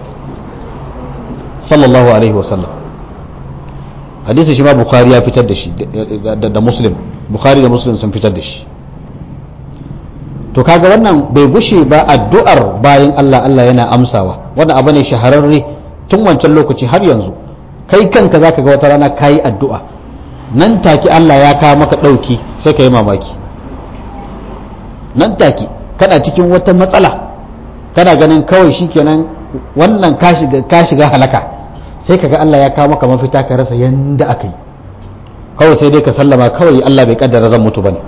sallallahu alaihi wasallam hadisi shi ma bukhari ya fitar da shi da muslim bukhari da muslim sun fitar da shi to kaga wannan bai gushe ba addu'ar bayan Allah Allah yana amsawa wannan abu ne shahararre tun wancan lokaci har yanzu kai kanka zaka ga wata rana kayi addu'a nan take Allah ya kawo maka ɗauki sai ka yi mamaki nan take kana cikin wata matsala kana ganin kawai shikenan wannan ka shiga halaka sai kaga Allah ya kawo maka mafita ka rasa yanda aka yi kawai sai dai ka sallama kawai Allah bai kaddara zan mutu bane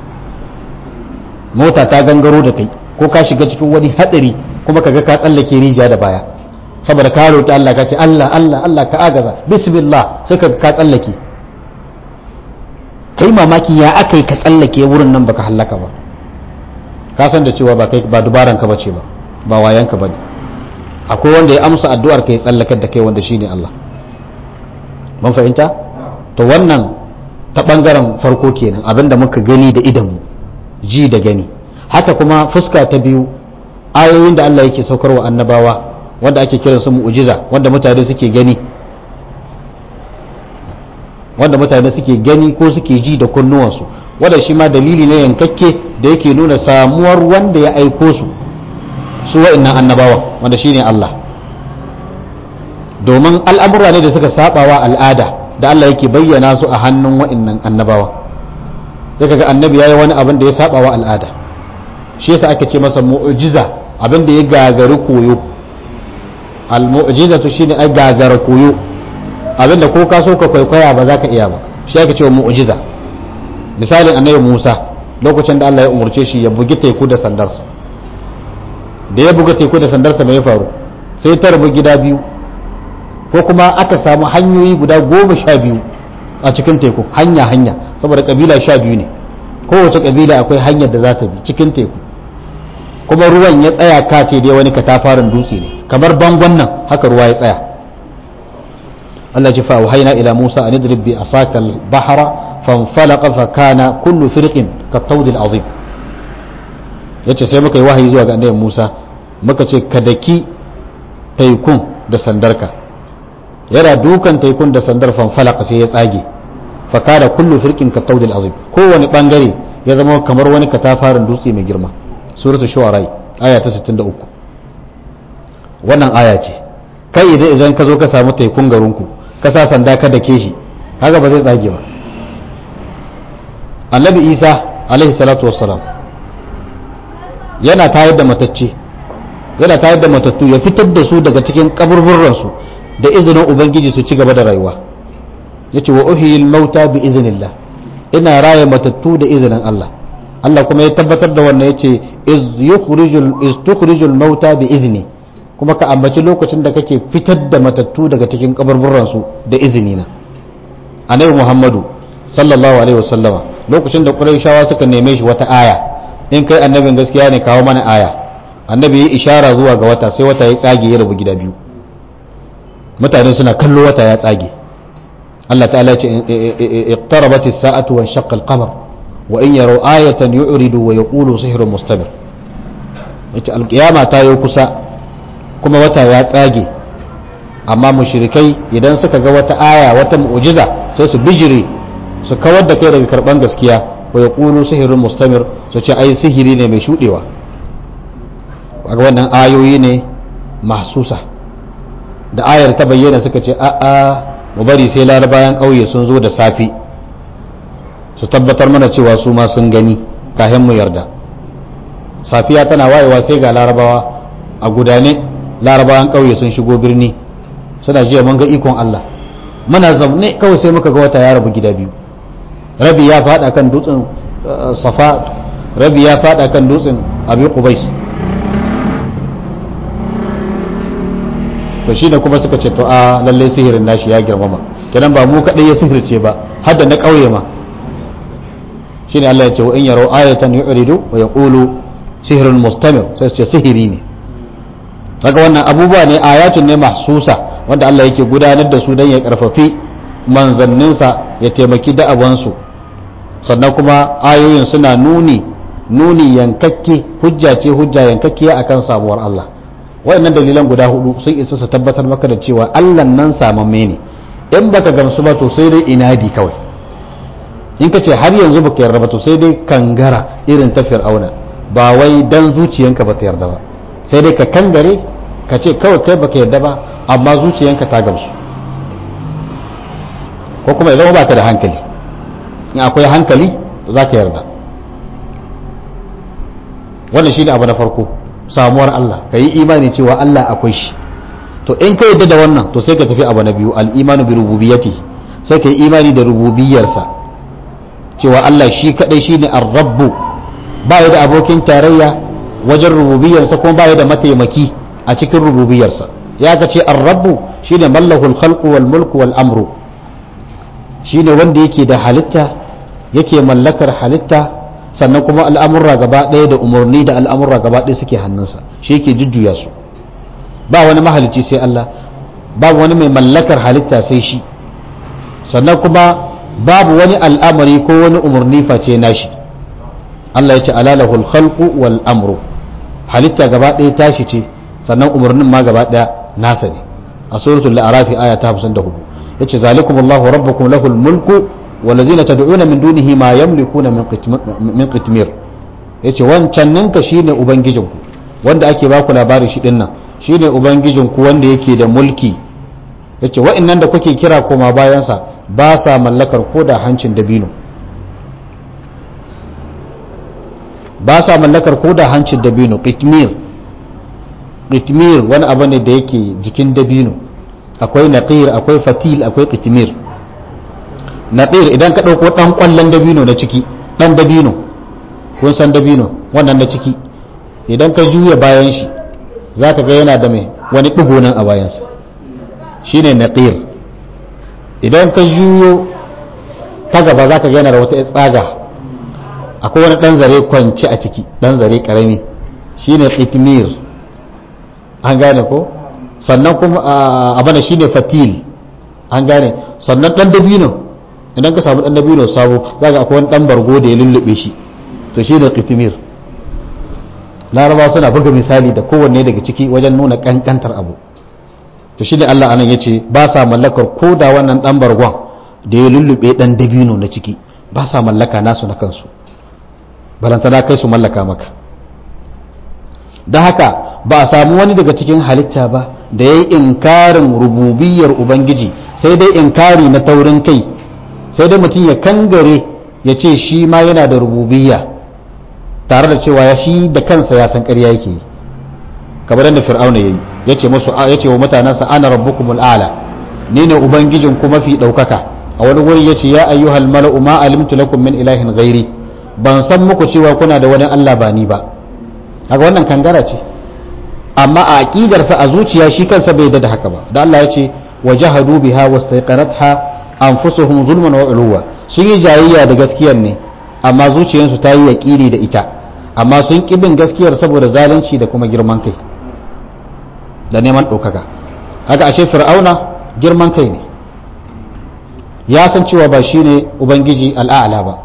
mota ta gangaro da kai ko ka shiga cikin wani hadari kuma kaga ka tsallake rijiya da baya saboda ka roki Allah ka ce Allah Allah Allah ka agaza bismillah sai kaga ka tsallake kai mamaki ya aka yi ka tsallake wurin nan baka hallaka ba ka san da cewa ba kai ba dubaran ka bace ba ba wayan ka bane akwai wanda ya amsa addu'ar ka ya tsallakar da kai wanda shine Allah mun fahimta to wannan ta bangaren farko kenan abinda muka gani da idanmu ji da gani haka kuma fuska ta biyu ayoyin da Allah yake saukarwa annabawa wanda ake kiran su mu'jiza wanda mutane suke gani wanda mutane suke gani ko suke ji da kunnuwansu wanda shi ma dalili ne yankakke da yake nuna samuwar wanda ya aiko su su wa'annan annabawa wanda shine Allah domin al'amura ne da suka sabawa al'ada da Allah yake bayyana su a hannun wa'annan annabawa sai kaga annabi yayi wani abin da ya sabawa al'ada shi yasa ake ce masa mu'jiza abin da ya gagari koyo al-mu'jizatu shine ai gagara koyo abin da ko ka so ka kwaikwaya ba za ka iya ba shi ake cewa mu'jiza misalin annabi Musa lokacin da Allah ya umurce shi ya bugi teku da sandarsa da ya buga teku da sandarsa mai faru sai ta rabu gida biyu ko kuma aka samu hanyoyi guda goma sha biyu a cikin teku hanya hanya saboda kabila sha biyu ne kowace kabila akwai hanyar da za ta bi cikin teku kuma ruwan ya tsaya kace dai wani katafaren dutse ne kamar bangon nan haka ruwa ya tsaya Allah ji fa'auhaina ila Musa an idrib bi asaka al-bahra fanfalaqa fa kana kullu firqin ka tawdil azim yace sai muka yi wahayi zuwa ga annabi Musa muka ce ka daki taikun da sandarka yana dukan taikun da sandar fanfalaka sai ya tsage fa kana kullu firqin ka tawdil azim kowane bangare ya zama kamar wani katafarin dutse mai girma suratu shu'ara aya ta 63 wannan aya ce kai idan idan ka zo ka samu taikun garinku ka sa sanda ka dake shi kaga ba zai tsage ba annabi isa alaihi salatu wassalam yana tayar da matacce yana tayar da matattu ya fitar da su daga cikin kaburburransu da izinin ubangiji su ci gaba da rayuwa ya ce wa uhiyil mauta bi izinillah ina raya matattu da izinin Allah Allah kuma ya tabbatar da wannan ya ce iz tukhrijul mauta bi izni kuma ka ambaci lokacin da kake fitar da matattu daga cikin kaburburransu da izini na annabi Muhammadu sallallahu alaihi wasallama lokacin da Qurayshawa suka neme shi wata aya in kai annabin gaskiya ne kawo mana aya annabi ya ishara zuwa ga wata sai wata ya tsage ya rabu gida biyu mutane suna kallo wata ya tsage Allah ta'ala ce iqtarabat as-sa'atu wa shaqqa al-qamar wa in yaraw ayatan yu'ridu wa yaqulu sihrun mustamir ita al-qiyama ta yi kusa kuma wata ya tsage amma mushrikai idan suka ga wata aya wata mu'jiza sai su bijire su kawar da kai daga karban gaskiya wa yaqulu sihrun mustamir su ce ai sihiri ne mai shudewa kaga wannan ayoyi ne mahsusa da ayar ta bayyana suka ce a'a mu bari sai larabayan ƙauye sun zo da safi su tabbatar mana cewa su ma sun gani kahin mu yarda safiya tana wayewa sai ga larabawa a gudane larabawan ƙauye sun shigo birni suna jiya mun ga ikon Allah muna zaune kawai sai muka ga wata ya rabu gida biyu rabi ya fada kan dutsen safa rabi ya fada kan dutsen abi qubais to shi da kuma suka ce to a lalle sihirin nashi ya girmama kenan ba mu kadai ya sihirce ba har da na kauye ma shine Allah ya ce wa in yaro ayatan yu'ridu wa yaqulu sihrun mustamir sai su ce sihiri ne kaga wannan abubuwa ne ayatun ne mahsusa wanda Allah yake gudanar da su dan ya karfafi manzanninsa ya taimaki da'awansu sannan kuma ayoyin suna nuni nuni yankakke hujja ce hujja yankakkiya akan samuwar Allah waɗannan dalilan guda hudu sun isa su tabbatar maka da cewa Allah nan samamme ne in baka gamsu ba to sai dai inadi kawai in ka ce har yanzu baka yarda ba to sai dai kangara irin ta fir'auna ba wai dan zuciyanka ba ta yarda ba sai dai ka kangare ka ce kawai kai baka yarda ba amma zuciyanka ta gamsu ko kuma idan ba ka da hankali in akwai hankali za ka yarda wannan shine abu na farko samuwar Allah ka yi imani cewa Allah akwai shi to in ka yarda da wannan to sai ka tafi abu na biyu al-imanu bi rububiyyati sai ka yi imani da rububiyarsa cewa Allah shi kadai shine ar-rabbu ba ya da abokin tarayya wajen rububiyarsa kuma ba ya da mataimaki a cikin rububiyarsa ya ka ce ar-rabbu shine mallahul khalqu wal mulku wal amru shine wanda yake da halitta yake mallakar halitta sannan kuma al'amurra gaba ɗaya da umarni da al'amurra gaba ɗaya suke hannunsa shi yake jujjuya su ba wani mahalicci sai Allah babu wani mai mallakar halitta sai shi sannan kuma babu wani al'amari ko wani umarni face nashi Allah ya ce alalahul khalqu wal amru halitta gaba ɗaya tashi ce sannan umarnin ma gaba ɗaya nasa ne a suratul arafi aya ta 54 yace zalikumullahu rabbukum lahul mulku walladhina tad'una min dunihi ma yamlikuna min qitmir yace wancan ninka shine ubangijinku wanda ake baku labari shi dinnan shine ubangijinku wanda yake da mulki yace wa'annan da kuke kira koma bayansa ba sa mallakar ko da hancin dabino ba sa mallakar ko da hancin dabino qitmir qitmir wani abu ne da yake jikin dabino akwai naqir akwai fatil akwai qitmir naqir idan ka dauko dan kwallon dabino na ciki dan dabino kun san dabino wannan na ciki idan ka juya bayan shi zaka ga yana da mai wani digo nan a bayansa shine naqir idan ka juyo ta gaba zaka ga yana da wata tsaga akwai wani dan zare kwance a ciki dan zare karami shine qitmir an gane ko sannan kuma abana shine fatil an gane sannan dan dabino idan ka samu dan dabino sabo zaka akwai wani dan bargo da ya lullube shi to shi da qitmir laraba suna buga misali da kowanne daga ciki wajen nuna kankantar abu to shi da Allah anan yace ba sa mallakar ko da wannan dan bargon da ya lullube dan dabino na ciki ba sa mallaka nasu na kansu balantana kai su mallaka maka da haka ba a samu wani daga cikin halitta ba da ya yi inkarin rububiyar ubangiji sai dai inkari na taurin kai sai dai mutum ya kangare ya ce shi ma yana da rububiyya tare da cewa ya shi da kansa ya san ƙarya yake yi kamar da fir'auna yayi ya ce musu ya ce wa mutanensa ana rabbukumul a'la ni ne ubangijin ku mafi ɗaukaka a wani wuri ya ce ya ayyuhal mala'u ma alimtu lakum min ilahin ghairi ban san muku cewa kuna da wani Allah ba ni ba haka wannan kangara ce amma a aqidarsa a zuciya shi kansa bai da haka ba da Allah ya ce wajahadu biha wastaqaratha anfusuhum zulman wa uluwa sun yi jayayya da gaskiyar ne amma zuciyarsu ta yi yaqini da ita amma sun kibin gaskiyar saboda zalunci da kuma girman kai da neman ɗaukaka haka a ce fir'auna girman kai ne ya san cewa ba shine ubangiji al'a'la ba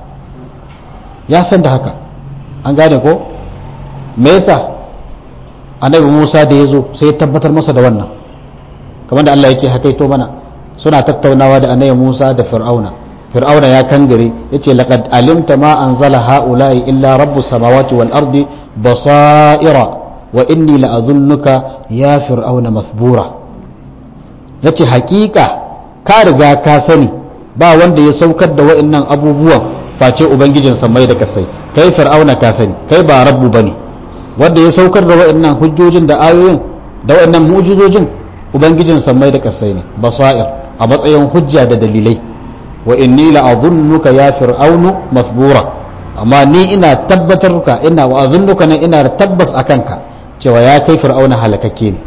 ya san da haka an gane ko me yasa annabi Musa da ya zo sai ya tabbatar masa da wannan kamar da Allah yake hakaito mana suna tattaunawa da annabi Musa da Fir'auna Fir'auna ya kangare yace laqad alimta ma anzala haula'i illa rabbus samawati wal ardi basaira wa inni la'azunnuka ya fir'auna mathbura yace hakika ka riga ka sani ba wanda ya saukar da wa'annan abubuwan face ubangijin mai da kasai kai fir'auna ka sani kai ba rabbu bane wanda ya saukar da wa'annan hujjojin da ayoyin da wa'annan mu'jizojin ubangijin mai da kasai ne basair a matsayin hujja da dalilai wa inni la'azunnuka ya fir'aunu mathbura amma ni ina tabbatar ka ina wa azunnuka ne ina da tabbas akan ka cewa ya kai fir'auna halakakke ne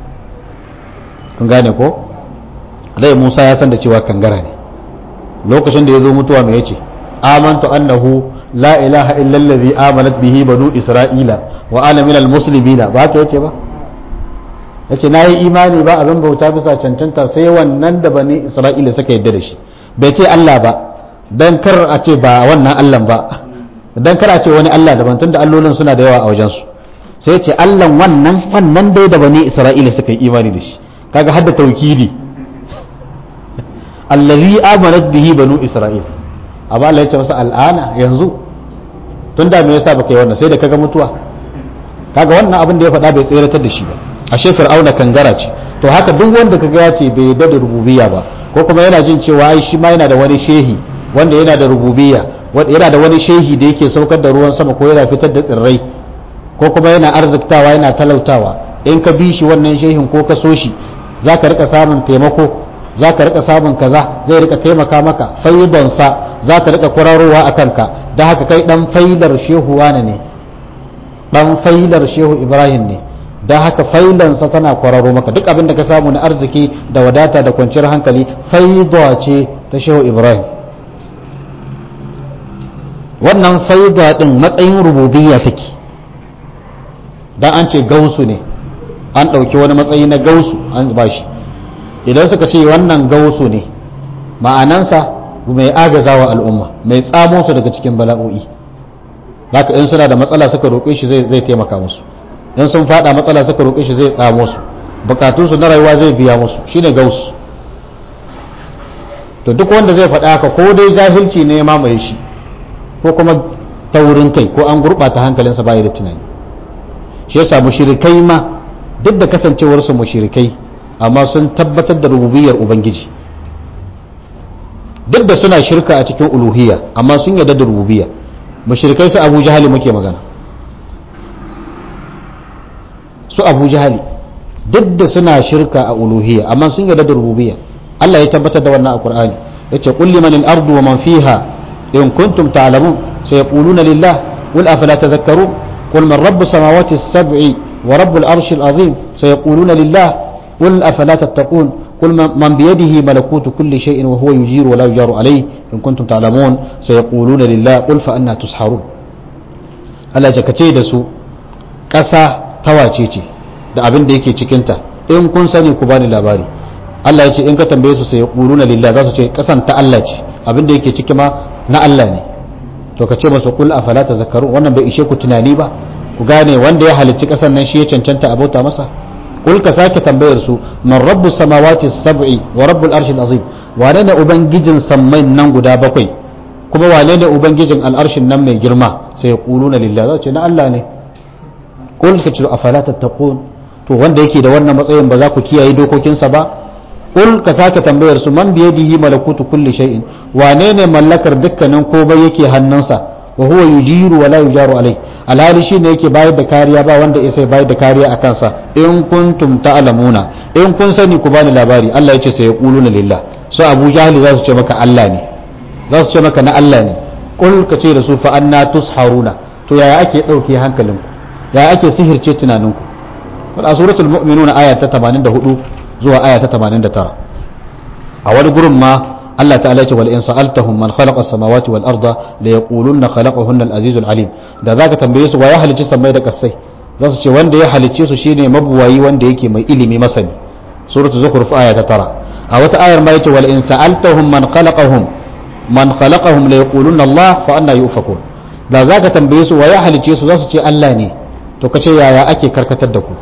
kun gane ko dai Musa ya san da cewa kangara ne lokacin da ya zo mutuwa mai yace amantu annahu la ilaha illa allazi amanat bihi banu isra'ila wa ana minal muslimina ba ka yace ba yace nayi imani ba abin bauta bisa cancanta sai wannan da bani isra'ila suka yadda da shi bai ce Allah ba dan kar a ce ba wannan Allah ba dan kar a ce wani Allah daban tunda allolin suna da yawa a wajen su sai ce Allah wannan wannan dai da bani isra'ila suka yi imani da shi kaga hadda tawkidi allazi amanat bihi banu isra'il amma Allah ya ce masa al'ana yanzu tun da me yasa baka yi wannan sai da kaga mutuwa kaga wannan abin da ya faɗa bai tseratar da shi ba ashe fir'auna kangara ce to haka duk wanda kaga ya ce bai yarda da rububiyya ba ko kuma yana jin cewa ai shi ma yana da wani shehi wanda yana da rububiyya yana da wani shehi da yake saukar da ruwan sama ko yana fitar da tsirrai ko kuma yana arziktawa yana talautawa in ka bi shi wannan shehin ko ka so shi za ka rika samun taimako za ka rika samun kaza zai rika taimaka maka faidonsa za ta rika kwararowa a kanka da haka kai dan failar shehu wane ne dan failar shehu ibrahim ne da haka failansa tana kwararo maka duk abin da ka samu na arziki da wadata da kwanciyar hankali faidwa ce ta shehu ibrahim wannan faida din matsayin rububiyya take dan an ce gausu ne an ɗauki wani matsayi na gausu an ba shi idan suka ce wannan gausu ne ma'anansa mai agazawa al'umma mai tsamo su daga cikin bala'o'i haka in suna da matsala suka roƙe shi zai taimaka musu in sun fada matsala suka roƙe shi zai tsamo su bukatunsu na rayuwa zai biya musu shine gausu to duk wanda zai faɗa haka ko dai jahilci ne ya mamaye shi ko kuma taurin kai ko an gurɓata hankalinsa bayi da tunani shi yasa mushrikai ma duk da kasancewarsu mushrikai amma sun tabbatar da rububiyar ubangiji duk da suna shirka a cikin uluhiyya amma sun yarda da rububiyya mushrikai su abu jahali muke magana su abu jahali duk da suna shirka a uluhiyya amma sun yarda da rububiyya Allah ya tabbatar da wannan a Qur'ani yace qul liman al-ardu wa man fiha in kuntum ta'lamun sayaquluna lillah qul afala tadhakkarun qul man rabbus samawati as-sab'i wa rabbul arshil azim sayaquluna lillah qul afala tattaqun قل من بيده ملكوت كل شيء وهو يجير ولا يجار عليه إن كنتم تعلمون سيقولون لله قل فأنا تسحرون Allah ya kace da su ƙasa tawace ce da abin da yake cikinta in kun sani ku bani labari Allah ya ce in ka tambaye su sai ya na lillah za su ce ƙasan ta Allah ce abin da yake ciki ma na Allah ne to ka ce masu kul afala tazakkarun wannan bai ishe ku tunani ba ku gane wanda ya halicci ƙasan nan shi ya cancanta a bauta masa kul ka sake tambayar su man rabbu samawati sab'i wa rabbul arshil azim wane ne ubangijin sammai nan guda bakwai kuma wane ne ubangijin al'arshin nan mai girma sai ya kuluna lillah za ce na Allah ne kul ka ce afala tattaqun to wanda yake da wannan matsayin ba za ku kiyaye dokokinsa ba kul ka sake tambayar su man biyadihi malakutu kulli shay'in wane ne mallakar dukkanin komai yake hannunsa wa huwa yujiru wa la yujaru alai alhali shine yake bayar da kariya ba wanda ya sai bayar da kariya a kansa in kuntum ta'lamuna in kun sani ku bani labari Allah yace sai yaquluna lillah so Abu Jahli za su ce maka Allah ne za su ce maka na Allah ne kul ka ce da su fa anna tusharuna to yaya ake dauke hankalinku yaya ake sihirce tunaninku a suratul mu'minun aya ta 84 zuwa aya ta 89 a wani gurin ma Allah ta'ala ce wal in sa'altahum man khalaqa as-samawati wal arda la yaquluna khalaqahunna al-aziz al-alim da zaka tambaye su wa ya halicci samai da kasai za su ce wanda ya halicce su shine mabuwayi wanda yake mai ilimi masani suratul zukhruf aya ta 9 a wata ayar ma yace wal in sa'altahum man khalaqahum man khalaqahum la yaquluna Allah fa anna yufakun da zaka tambaye su wa ya halicce su za su ce Allah ne to kace yaya ake karkatar da ku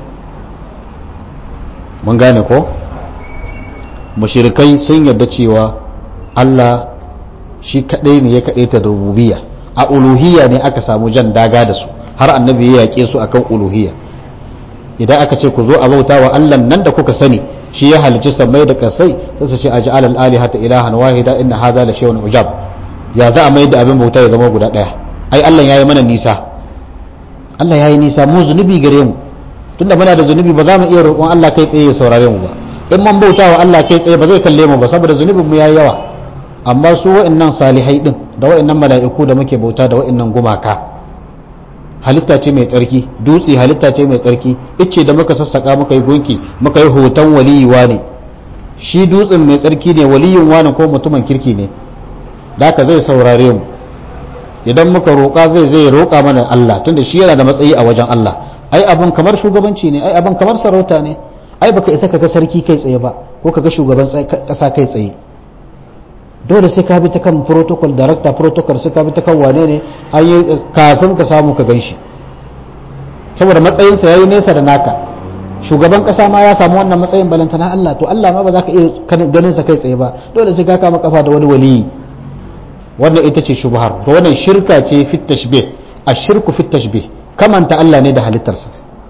mun gane ko mushrikai sun yarda cewa Allah shi kadai ne ya kadai ta rububiyya a uluhiyya ne aka samu jan daga da su har annabi ya yake su akan uluhiyya idan aka ce ku zo a bauta wa Allah nan da kuka sani shi ya halicci samai da kasai sai su ce aj'al al-alihata ilahan wahida inna hadha la shay'un ujab ya za a mai da abin bauta ya zama guda daya ai Allah yayi mana nisa Allah yayi nisa mu zunubi gare mu tunda muna da zunubi ba za mu iya roƙon Allah kai tsaye ya saurare mu ba in man bauta wa Allah kai tsaye ba zai kalle mu ba saboda zunubin mu yayi yawa amma su wa'annan salihai din da wa'annan mala'iku da muke bauta da wa'annan gumaka halitta ce mai tsarki dutse halitta ce mai tsarki icce da muka sassaka muka yi gunki muka yi hoton waliyi ne shi dutsen mai tsarki ne waliyin wani ko mutumin kirki ne da haka zai saurare mu idan muka roƙa zai zai roƙa mana Allah tunda shi yana da matsayi a wajen Allah ai abun kamar shugabanci ne ai abun kamar sarauta ne ai baka isa kaga sarki kai tsaye ba ko kaga shugaban kasa kai tsaye dole sai ka bi ta kan protocol director protocol sai ka bi ta kan wane ne kafin ka samu ka ganshi saboda matsayinsa yayi nesa da naka shugaban kasa ma ya samu wannan matsayin balantana Allah to Allah ma ba za ka iya ganin sa kai tsaye ba dole sai ka kama kafa da wani waliyi wannan ita ce shubhar to wannan shirka ce fit tashbih ashirku fit tashbih kamanta Allah ne da halittarsa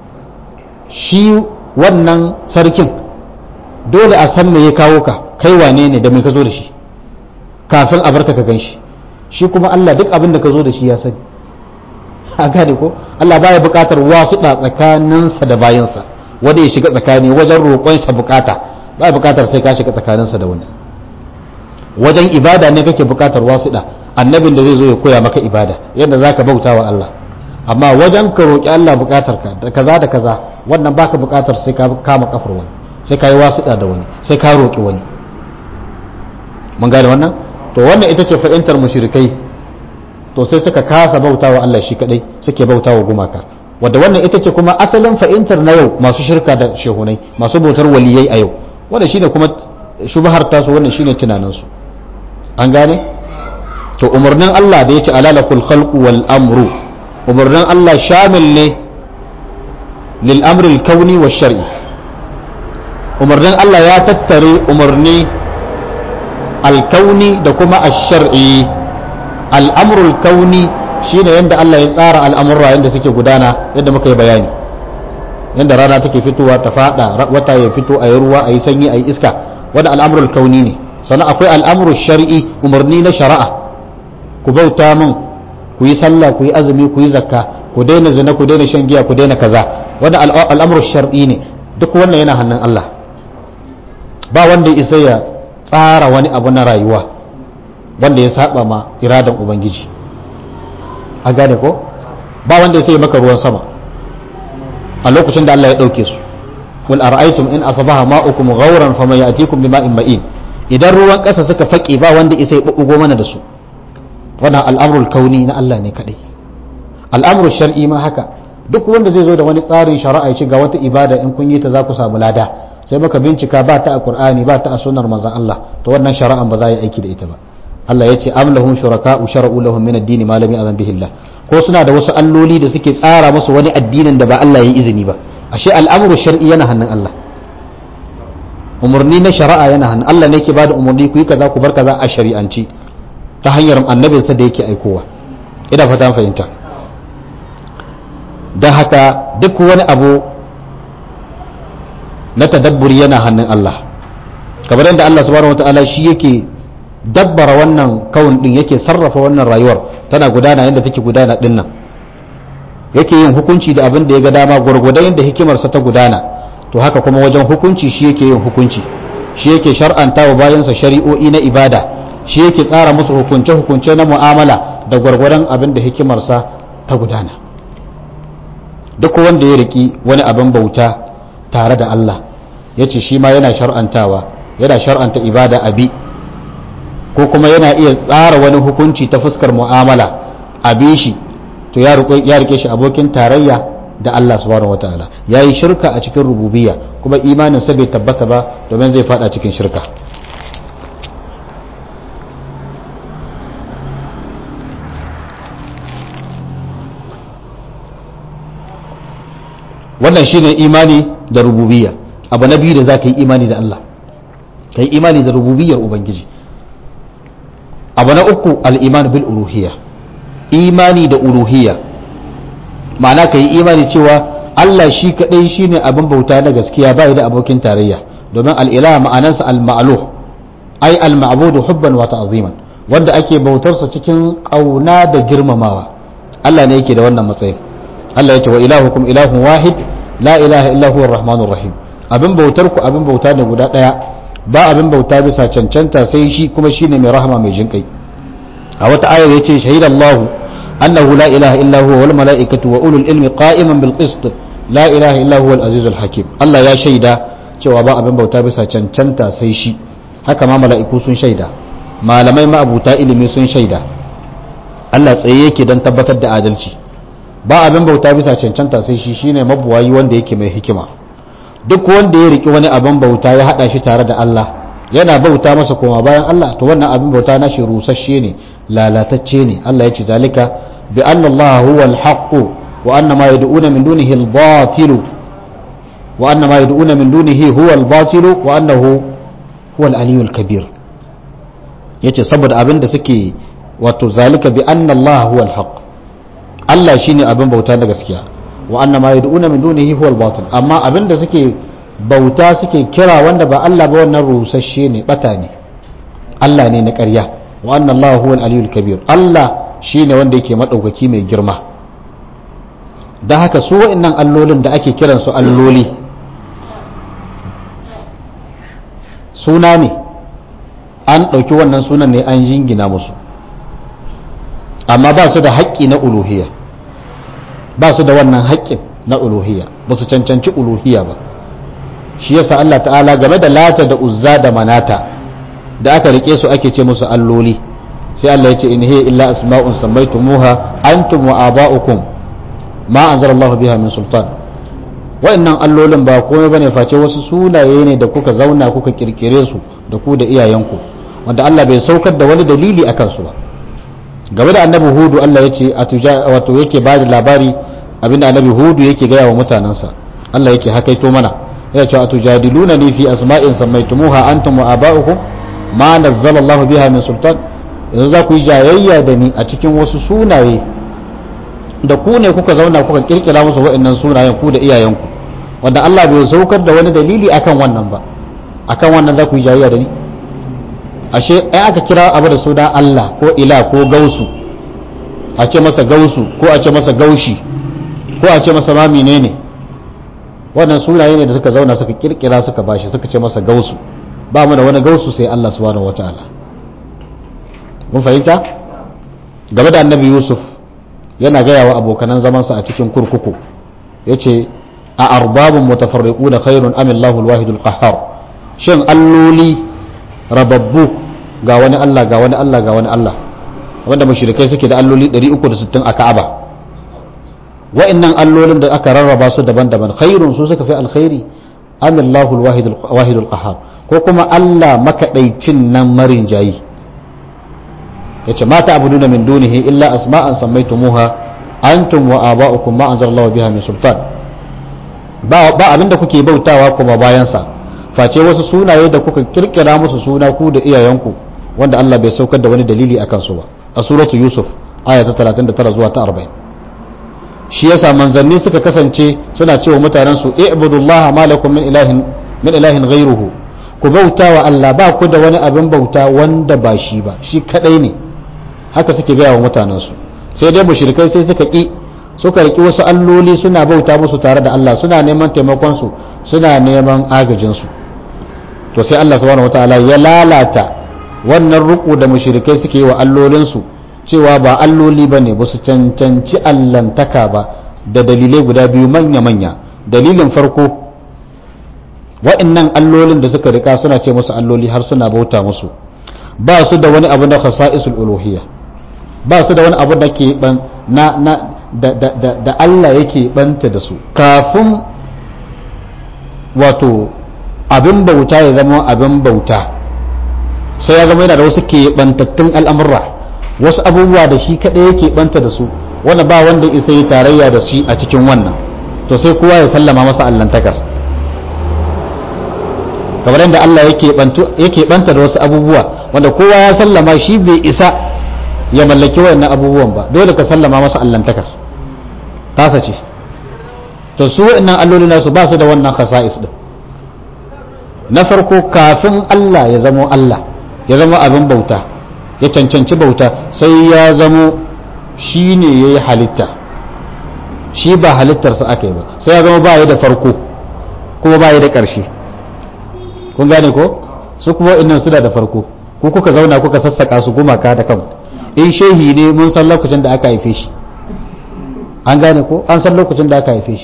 shi wannan sarkin dole a san me ya kawo ka kai wane ne da me ka zo da shi kafin a barka ka gan shi shi kuma Allah duk abin da ka zo da shi ya sani a gane ko Allah baya buƙatar wasu da tsakaninsa da bayansa wanda ya shiga tsakani wajen roƙonsa bukata baya buƙatar sai ka shiga tsakaninsa da wani wajen ibada ne kake buƙatar wasu da annabin da zai zo ya koya maka ibada yadda zaka bauta wa Allah amma wajen ka roƙi Allah buƙatar ka da kaza da kaza wannan baka buƙatar sai ka kama kafar wani sai ka yi wasu da wani sai ka roƙi wani mun gane wannan to wannan ita ce fa'intar mushrikai to sai suka kasa bautawa Allah shi kadai suke bautawa gumaka wadda wannan ita ce kuma asalin fa'intar na yau masu shirka da shehunai masu bautar waliyai a yau wanda shine kuma shubhar tasu wannan shine tunanin su an gane to umarnin Allah da yace alalakul khalqu wal amru umarnin Allah shamil ne lil amri al kauni wash shar'i umarnin Allah ya tattare umarni alkauni da kuma ash-shar'i al'amrul kauni shine yadda Allah ya tsara al'amurra yadda suke gudana yadda muka yi bayani yadda rana take fitowa ta fada wata ya fito a yi ruwa a yi sanyi a yi iska wanda al'amrul kauni ne sannan akwai al'amrul shar'i umarni na shari'a ku bauta min ku yi sallah ku yi azumi ku yi zakka ku daina zina ku daina shan giya ku daina kaza wanda al'amrul shar'i ne duk wannan yana hannun Allah ba wanda isa ya tsara wani abu na rayuwa wanda ya saba ma iradan ubangiji a gane ko ba wanda ya sai maka ruwan sama a lokacin da Allah ya dauke su wal ara'aytum in asbaha ma'ukum ghawran faman ya'tikum bima'in ma'in idan ruwan kasa suka fake ba wanda ya sai bugo mana da su wannan al'amrul kauni na Allah ne kadai al'amrul shar'i ma haka duk wanda zai zo da wani tsarin shari'a ya ce ga wata ibada in kun yi ta za ku samu lada sai maka bincika ba ta a Qur'ani ba ta a sunnar manzon Allah to wannan shari'an ba za yi aiki da ita ba Allah ya ce am lahum shuraka'u shara'u lahum min ad-din ma lam ya'zan bihi Allah ko suna da wasu alloli da suke tsara musu wani addinin da ba Allah ya yi izini ba ashe al'amru shar'i yana hannun Allah umarni na shari'a yana hannun Allah ne yake bada umarni ku yi kaza ku bar kaza a shari'anci ta hanyar annabinsa da yake aikowa ina fata fahimta don haka duk wani abu na tadabburi yana hannun Allah kamar yadda Allah subhanahu wataala shi yake dabbara wannan kawun din yake sarrafa wannan rayuwar tana gudana yadda take gudana din nan yake yin hukunci da abin da ya ga dama gwargwadon yadda hikimarsa ta gudana to haka kuma wajen hukunci shi yake yin hukunci shi yake shar'anta wa bayansa shari'o'i na ibada shi yake tsara musu hukunce hukunce na mu'amala da gwargwadon abin da hikimarsa ta gudana duk wanda ya riki wani abin bauta tare da Allah ya ce shi ma yana shar'antawa yana shar'anta ibada abi ko kuma yana iya tsara wani hukunci ta fuskar mu'amala a bi shi to ya rike shi abokin tarayya da Allah subhanahu wataala ya yi shirka a cikin rububiyya kuma imanin sa bai tabbata ba domin zai fada cikin shirka wannan shine imani da rububiyya abu na biyu da za ka yi imani da Allah ka yi imani da rububiyyar ubangiji abu na uku al'iman bil uruhiyya imani da uruhiyya ma'ana ka yi imani cewa Allah shi kaɗai shi ne abin bauta na gaskiya bai da abokin tarayya domin al'ila ma'anansa al-ma'aluh ai al-ma'budu hubban wa ta'ziman wanda ake bautarsa cikin ƙauna da girmamawa Allah ne yake da wannan matsayin Allah ya ce wa ilahukum ilahun wahid la ilaha illa huwa rahmanur rahim abin bautar ku abin bauta ne guda ɗaya ba abin bauta bisa cancanta sai shi kuma shine mai rahama mai jinkai a wata ayar yace shahidallahu annahu la ilaha illa huwa wal malaikatu wa ulul ilmi qa'iman bil qist la ilaha illa huwa al azizul hakim Allah ya shaida cewa ba abin bauta bisa cancanta sai shi haka ma mala'iku sun shaida malamai ma abuta ilimi sun shaida Allah tsaye yake don tabbatar da adalci ba abin bauta bisa cancanta sai shi shine mabuwayi wanda yake mai hikima duk wanda ya riki wani abin bauta ya hada shi tare da Allah yana bauta masa koma bayan Allah to wannan abin bauta na shi rusasshe ne lalatacce ne Allah ya ce zalika bi anna Allah huwa al-haqq wa anna ma yad'una min dunihi al-batil wa anna ma yad'una min dunihi huwa al-batil wa annahu huwa al-aliyyul kabir yace saboda abin da suke wato zalika bi anna Allah huwa al-haq Allah shine abin bauta da gaskiya wa anna ma yad'una min dunihi huwa al-batil amma abin da suke bauta suke kira wanda ba Allah ba wannan rusasshe ne bata ne Allah ne na ƙarya wa anna Allah huwa al-aliyyul kabir Allah shine wanda yake madaukaki mai girma da haka su wa'annan allolin da ake kiransu alloli suna ne an ɗauki wannan sunan ne an jingina musu amma ba su da haƙƙi na uluhiyya ba su da wannan haƙƙin na uluhiyya ba su cancanci uluhiyya ba shi yasa Allah ta'ala game da lata da uzza da manata da aka rike su ake ce musu alloli sai Allah ya ce in hiya illa asma'un sammaytumuha antum wa aba'ukum ma anzala Allah biha min sultan wa'annan allolin ba komai bane face wasu sunaye ne da kuka zauna kuka kirkire su da ku da iyayenku wanda Allah bai saukar da wani dalili akan su ba game da annabi hudu Allah ya ce wato yake ba da labari abinda annabi hudu yake gaya wa mutanensa Allah yake hakaito mana ya ce atujadiluna ni fi asma'in sammaytumuha antum wa aba'ukum ma nazzala Allah biha min sultan yanzu za ku yi jayayya da ni a cikin wasu sunaye da ku ne kuka zauna kuka kirkira musu wa'annan sunayen ku da iyayenku wanda Allah bai saukar da wani dalili akan wannan ba akan wannan za ku yi jayayya da ni ashe ai aka kira abu da suna Allah ko ila ko gausu a ce masa gausu ko a ce masa gaushi ko a ce masa ma menene wannan sunaye ne da suka zauna suka kirkira suka bashi suka ce masa gausu ba mu da wani gausu sai Allah subhanahu wataala mun fahimta game da annabi Yusuf yana gaya wa abokanan zamansa a cikin kurkuku yace a arbabun mutafarriquna khairun am Allahul wahidul qahhar shin alloli rababbu ga wani Allah ga wani Allah ga wani Allah wanda mushrikai suke da alloli 360 a Ka'aba wa'annan allolin da aka rarraba su daban-daban khairun su suka fi alkhairi amillahu alwahidul qahhar ko kuma Allah makaɗaicin nan marin jayi yace ma ta'buduna min dunihi illa asma'an sammaytumuha antum wa aba'ukum ma anzalallahu biha min sultan ba ba abinda kuke bautawa kuma bayan sa face wasu sunaye da kuka kirkira musu suna ku da iyayenku wanda Allah bai saukar da wani dalili akan su ba a suratu yusuf aya ta 39 zuwa ta 40 shi yasa manzanni suka kasance suna cewa mutanen su i'budullaha ma lakum min ilahin min ilahin ghayruhu ku bauta wa Allah ba ku da wani abin bauta wanda ba shi ba shi kadai ne haka suke gaya wa mutanen su sai dai mushrikai sai suka ki suka riki wasu alloli suna bauta musu tare da Allah suna neman taimakon su suna neman agajin su to sai Allah subhanahu wataala ya lalata wannan ruku da mushrikai suke yi wa allolin su cewa ba alloli ba ne ba su cancanci allantaka ba da dalilai guda biyu manya-manya dalilin farko wa'annan allolin da suka rika suna ce musu alloli har suna bauta musu ba su da wani abu na khasa'isul uluhiyya ba su da wani abu da ke ban na na da, da, da, da Allah yake banta da su kafin wato abin bauta ya zama abin bauta sai ya zama yana da wasu ke bantattun al'amurra wasu abubuwa da shi kaɗai yake banta da su wanda ba wanda isa yi tarayya da shi a cikin wannan to sai kowa ya sallama masa allantakar kamar yadda Allah yake banta da wasu abubuwa wanda kowa ya sallama shi bai isa ya mallaki wayannan abubuwan ba dole ka sallama masa allantakar tasa ce to su wayannan alloli nasu ba su da wannan khasa'is din na farko kafin Allah ya zamo Allah ya zama abin bauta ya cancanci bauta sai ya zamo shi ne ya yi halitta shi ba halittarsa aka yi ba sai ya zama ba ya da farko kuma ba ya da ƙarshe kun gane ko su kuma innan suna da farko ko kuka zauna kuka sassaka su gumaka da kan in shehi ne mun san lokacin da aka haife shi an gane ko an san lokacin da aka haife shi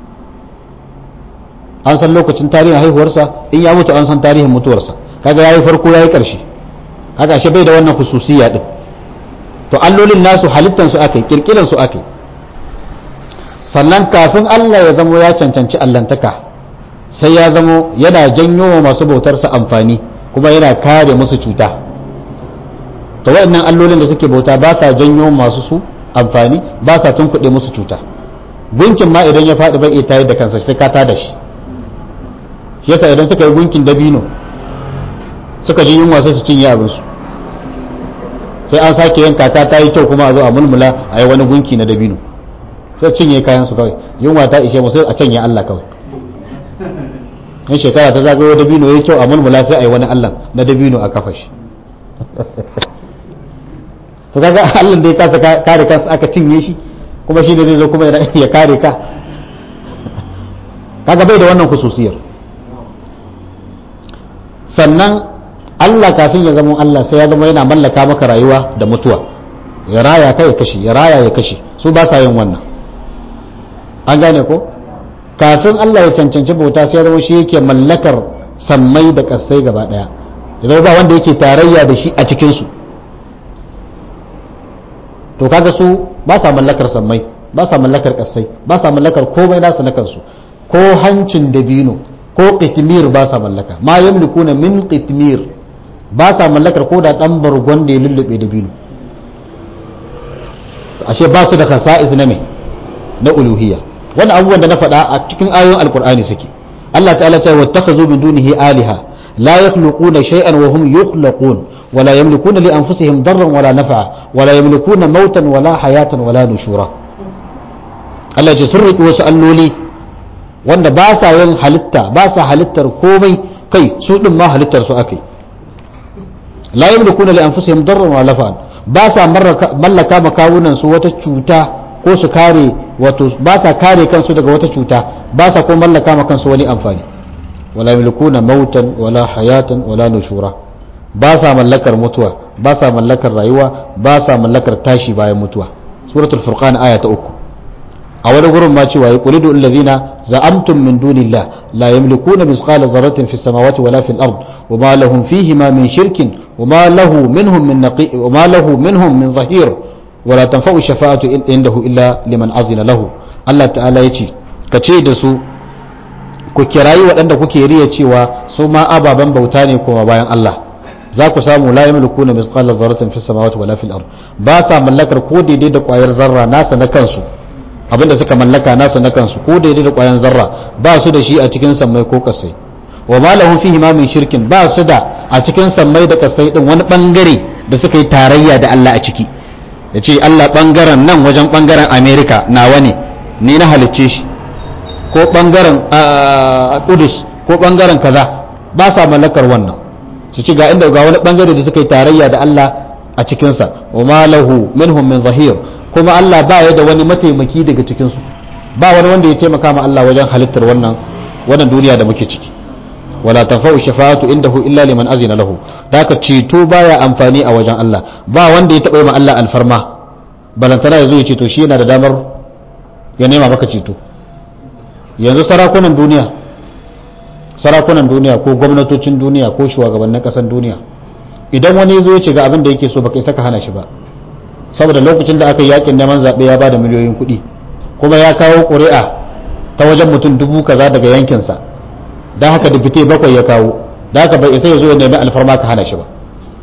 an san lokacin tarihin haihuwarsa in ya mutu an san tarihin mutuwarsa kaga yayi farko yayi ƙarshe haka shi bai da wannan hususiya din to allolin nasu halittan su akai kirkiran su akai sannan kafin Allah ya zamo ya cancanci allantaka sai ya zamo yana janyo wa masu bautarsa amfani kuma yana kare musu cuta to waɗannan allolin da suke bauta ba sa janyo masu su amfani ba sa tunkuɗe musu cuta gunkin ma idan ya faɗi bai iya tayar da kansa sai ka tada shi shi yasa idan suka yi gunkin dabino suka ji yunwa sai su cinye abinsu sai an sake yin kaka ta yi kyau kuma a zo a mulmula a yi wani gunki na dabino sai cinye kayan su kawai yunwa ta ishe mu sai a canye Allah kawai in shekara ta zagayo dabino ya kyau a mulmula sai a yi wani Allah na dabino a kafa shi to kaga Allah da ya kasa kare kansa aka cinye shi kuma shi ne zai zo kuma ya kare ka kaga bai da wannan khususiyar sannan Allah kafin ya zama Allah sai ya zama yana mallaka maka rayuwa da mutuwa ya raya ka ya kashe ya raya ya kashe su ba sa yin wannan an gane ko kafin Allah ya cancanci bauta sai ya zama shi yake mallakar sammai da kasai gaba daya ya ba wanda yake tarayya da shi a cikin su to kaga su ba sa mallakar sammai ba sa mallakar kasai ba sa mallakar komai nasu na kansu ko hancin dabino ko qitmir ba sa mallaka ma yamlikuna min qitmir ba sa mallakar ko da dan bargon da ya lullube dabino ashe ba su da khasa'is na me na uluhiyya wannan abubuwan da na faɗa a cikin ayoyin alkur'ani suke Allah ta'ala ta wattakhazu min dunihi aliha la yakhluquna shay'an wa hum yukhlaqun ولا يملكون لأنفسهم ضرا ولا نفعا ولا يملكون موتا ولا حياة ولا نشورا Allah ce sun riƙe wasu alloli wanda ba sa yin halitta ba sa halittar komai kai su ɗin ma halittar su akai la yamlikuna li anfusihim darran wa nafa'an ba sa mallaka makawunan su wata cuta ko su kare wato ba sa kare kansu daga wata cuta ba sa ko mallaka ma kansu wani amfani wala yamlikuna mautan wala hayatan wala nushura ba sa mallakar mutuwa ba sa mallakar rayuwa ba sa mallakar tashi bayan mutuwa suratul furqan aya ta uku a wani gurin ma cewa yaqulidu allazina za'amtum min dunillah la yamlikuna misqala dharratin fis samawati wala fil ard wama lahum fihi ma min shirkin wama lahu minhum min naqi wama lahu minhum min zahir wala tanfa'u shafa'atu indahu illa liman azina lahu Allah ta'ala yace kace da su ku kirayi waɗanda kuke riya cewa su ma ababen bauta ne kuma bayan Allah za ku samu la yamlikuna mithqala dharratin fis samawati wala fil ard ba sa mallakar ko daidai da kwayar zarra nasa na kansu abinda suka mallaka nasa na kansu ko daidai da kwayar zarra ba su da shi a cikin sammai ko kasai wa ma lahum fihi ma min shirkin ba su da a cikin sammai da kasai din wani bangare da suka yi tarayya da Allah a ciki yace Allah bangaren nan wajen bangaren America nawa ne ni na halicce shi ko bangaren Kudus ko bangaren kaza ba sa mallakar wannan su ci ga inda ga wani bangare da suka yi tarayya da Allah a cikinsa wa ma lahu minhum min zahir kuma Allah ba ya da wani mataimaki daga cikinsu ba wani wanda ya taimaka ma Allah wajen halittar wannan wannan duniya da muke ciki wala tanfa'u shafa'atu indahu illa liman azina lahu daka ceto baya amfani a wajen Allah ba wanda ya taba yi ma Allah alfarma balantana yazo ya ceto shi yana da damar ya nema maka ceto yanzu sarakunan duniya sarakunan duniya ko gwamnatocin duniya ko shugabannin kasar duniya idan wani zo ya ce ga abin da yake so baka isa ka hana shi ba saboda lokacin da aka yi yakin neman zaɓe ya bada miliyoyin kuɗi kuma ya kawo ƙuri'a ta wajen mutum dubu kaza daga yankinsa don haka da fite bakwai ya kawo da haka bai isa ya zo ya nemi alfarma ka hana shi ba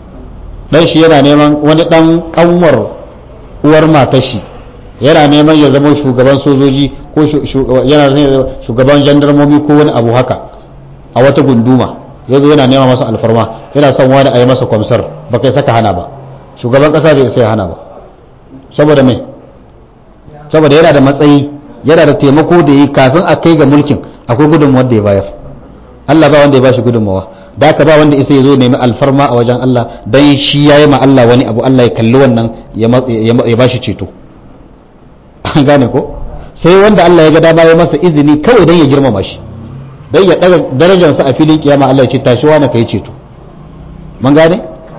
dan shi yana neman wani dan kanwar uwar matar shi yana neman ya zama shugaban sojoji ko yana shugaban jandarmomi ko wani abu haka a wata gunduma ya zo yana nema masa alfarma yana son wani a yi masa kwamsar ba kai saka hana ba shugaban kasa bai sai hana ba saboda mai saboda yana da matsayi yana da taimako da yi kafin a kai ga mulkin akwai gudunmawar da ya bayar Allah ba wanda ya bashi gudunmawa da haka ba wanda isa ya zo nemi alfarma a wajen Allah dan shi ya yi ma Allah wani abu Allah ya kalli wannan ya bashi ceto an gane ko sai wanda Allah ya ga dama ya masa izini kawai dan ya girmama shi dan ya daga darajarsa a filin kiyama Allah ya ce tashi wani kai ceto mun gane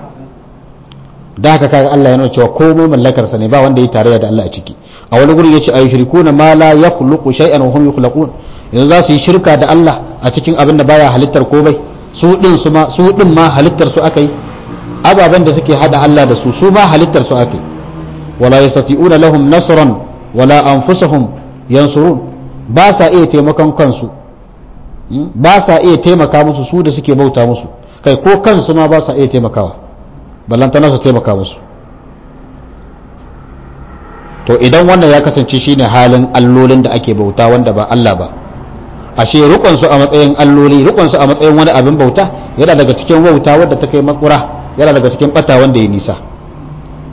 da haka kaga Allah ya nuna cewa komai mallakar sa ne ba wanda ya tarayya da Allah a ciki a wani guri yace ayushrikuna ma la yakhluqu shay'an wa hum yakhluqun yanzu za su yi shirka da Allah a cikin abin da baya halittar komai su din su ma su din ma halittar su akai ababen da suke hada Allah da su su ma halittar su akai wala yastati'una lahum nasran wala anfusuhum yansurun ba sa iya taimakon kansu ba sa iya taimaka musu su da suke bauta musu kai ko kansu ma ba sa iya taimakawa ballantana su taimaka musu to idan wannan ya kasance shine halin allolin da ake bauta wanda ba Allah ba ashe rukun su a matsayin alloli rukun su a matsayin wani abin bauta yana daga cikin wauta wadda ta kai makura yana daga cikin bata wanda ya nisa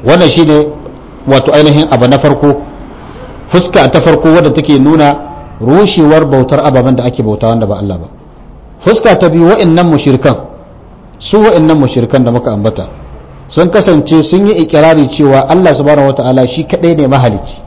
wannan shine wato ainihin abu na farko fuska ta farko wadda take nuna rushewar bautar ababen da ake bauta wanda ba Allah ba fuska ta biyu wa'annan mushrikan su wa'annan mushrikan da muka ambata sun kasance sun yi ikirari cewa Allah subhanahu wata'ala shi kadai ne mahalicci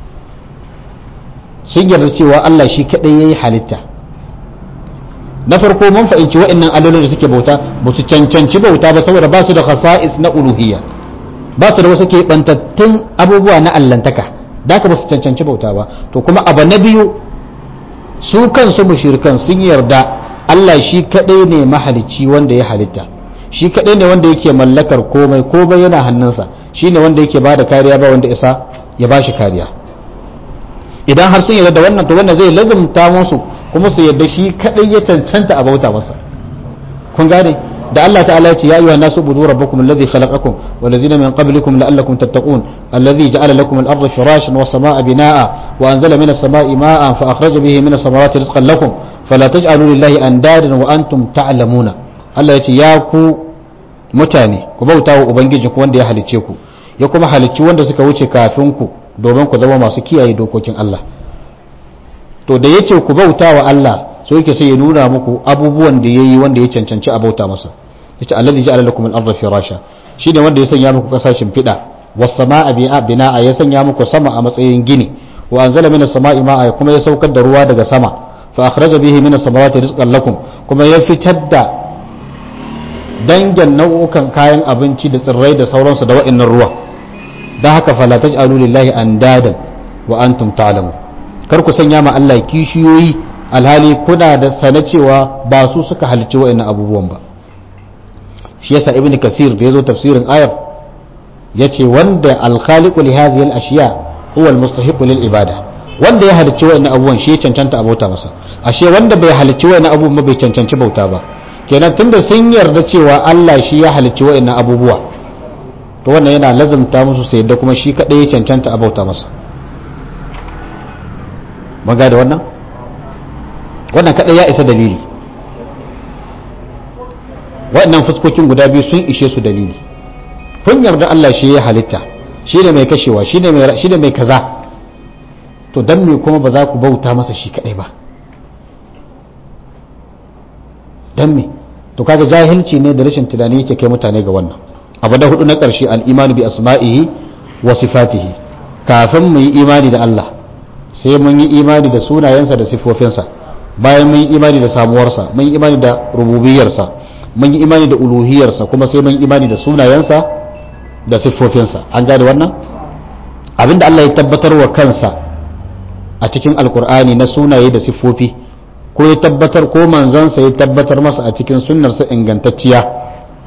sun yarda cewa Allah shi kadai yayi halitta na farko mun fahimci wa'annan allolin da suke bauta ba su cancanci bauta ba saboda ba su da khasa'is na uluhiyya ba su da wasu keɓantattun abubuwa na allantaka da ka ba su cancanci bauta ba to kuma abu na biyu su kansu mushrikan sun yarda Allah shi kadai ne mahalicci wanda ya halitta shi kadai ne wanda yake mallakar komai komai yana hannunsa shine wanda yake bada kariya ba wanda isa ya bashi kariya idan har sun yarda da wannan to wannan zai lazumta musu kuma su yarda shi kadai ya cancanta a bauta masa kun gane da Allah ta'ala ya ce ya ayyuhan nasu budu rabbakum alladhi khalaqakum wal ladzina min qablikum la'allakum tattaqun alladhi ja'ala lakum al-ardha firashan was samaa'a binaa'a wa anzala minas samaa'i maa'an fa akhraja bihi minas samarati rizqan lakum fala taj'alu lillahi andadan wa antum ta'lamuna Allah ya ce ya ku mutane ku bauta wa ubangijinku wanda ya halicce ku ya kuma halicci wanda suka wuce kafin ku domin ku zama masu kiyaye dokokin Allah to da yace ku bauta wa Allah so yake sai ya nuna muku abubuwan da yayi wanda ya cancanci a bauta masa yace allazi ja'ala lakum al-ardha firasha shine wanda ya sanya muku kasashen fida was samaa bina'a ya sanya muku sama a matsayin gini wa anzala minas samaa'i ma'a kuma ya saukar da ruwa daga sama fa akhraja bihi minas samarati rizqan lakum kuma ya fitar da dangin nau'ukan kayan abinci da tsirrai da sauransu da wa'annan ruwa don haka fala taj'alu lillahi andadan wa antum ta'lamun kar ku sanya ma Allah kishiyoyi alhali kuna da sana cewa ba su suka halicci wa'annan abubuwan ba shi yasa ibn kasir da yazo tafsirin ayar yace wanda al-khaliqu li hadhihi al-ashiya huwa al-mustahiq lil ibada wanda ya halicci wa'annan abubuwan shi ya cancanta a bauta masa ashe wanda bai halicci wa'annan abubuwan bai cancanci bauta ba kenan tunda sun yarda cewa Allah shi ya halicci wa'annan abubuwa to wannan yana lazumta musu sai yadda kuma shi kadai ya cancanta a bauta masa maga da wannan wannan kadai ya isa dalili waɗannan fuskokin guda biyu sun ishe su dalili kun yarda Allah shi ya halitta shi ne mai kashewa shi ne mai kaza to dan me kuma ba za ku bauta masa shi kadai ba dan me to kaga jahilci ne da rashin tunani yake kai mutane ga wannan abu da hudu na ƙarshe al'imanu bi asma'ihi wa sifatihi kafin mu yi imani da Allah sai mun yi imani da sunayensa da sifofinsa bayan mun yi imani da samuwarsa mun yi imani da rububiyarsa mun yi imani da uluhiyarsa kuma sai mun yi imani da sunayensa da siffofinsa an gane wannan abinda Allah ya tabbatar wa kansa a cikin alkur'ani na sunaye da siffofi ko ya tabbatar ko manzansa ya tabbatar masa a cikin sunnarsa ingantacciya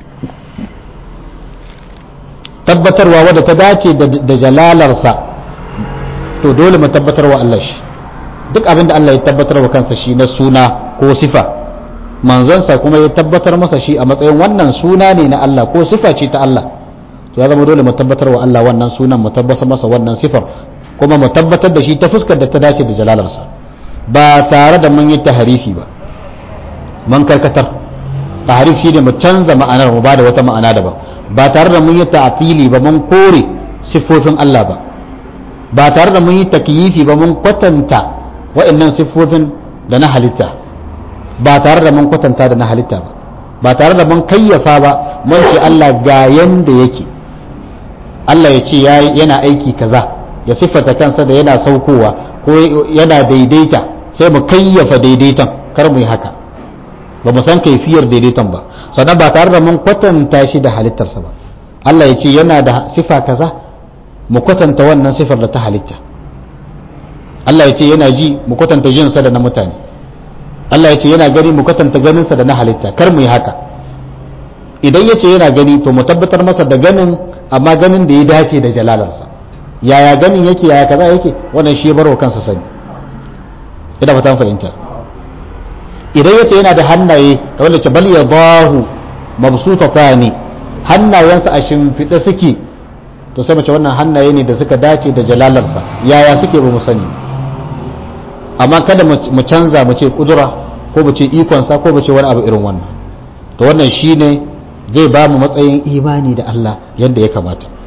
tabbatarwa wadda ta dace da jalalarsa to dole mu tabbatarwa Allah shi duk abin da Allah ya tabbatar wa kansa shi na suna ko sifa manzansa kuma ya tabbatar masa shi a matsayin wannan suna ne na Allah ko sifa ce ta Allah to ya zama dole mu tabbatar wa Allah wannan sunan mu tabbatar masa wannan sifar kuma mu tabbatar da shi ta fuskar da ta dace da jalalarsa ba tare da mun yi taharifi ba mun karkatar taharif shi ne mu canza ma'anar mu ba da wata ma'ana daban ba tare da mun yi ta'atili ba mun kore siffofin Allah ba ba tare da mun yi takyifi ba mun kwatanta wa'annan siffofin da na halitta ba tare da mun kwatanta da na halitta ba ba tare da mun kayyafa ba mun ce Allah ga yanda yake Allah ya ce yana aiki kaza ya siffata kansa da yana saukowa ko yana daidaita sai mu kayyafa daidaiton kar mu yi haka ba mu san kaifiyar daidaiton ba sannan ba tare da mun kwatanta shi da halittarsa ba Allah ya ce yana da sifa kaza mu kwatanta wannan sifar da ta halitta Allah ya ce yana ji mu kwatanta jinsa da na mutane Allah ya ce yana gani mu kwatanta ganinsa da na halitta kar mu yi haka idan ya ce yana gani to mu tabbatar masa da ganin amma ganin da ya dace da jalalarsa yaya ganin yake yaya kaza yake wannan shi ya barwa kansa sani ina fatan fahimta idan yace yana da hannaye kamar da ce bal yadahu mabsutatani hannayensa a shimfiɗe suke to sai mace wannan hannaye ne da suka dace da jalalarsa yaya suke ba mu sani amma kada mu canza mu ce kudura ko mu ce ikonsa ko mu ce wani abu irin wannan to wannan shine zai ba mu matsayin imani da Allah yadda ya kamata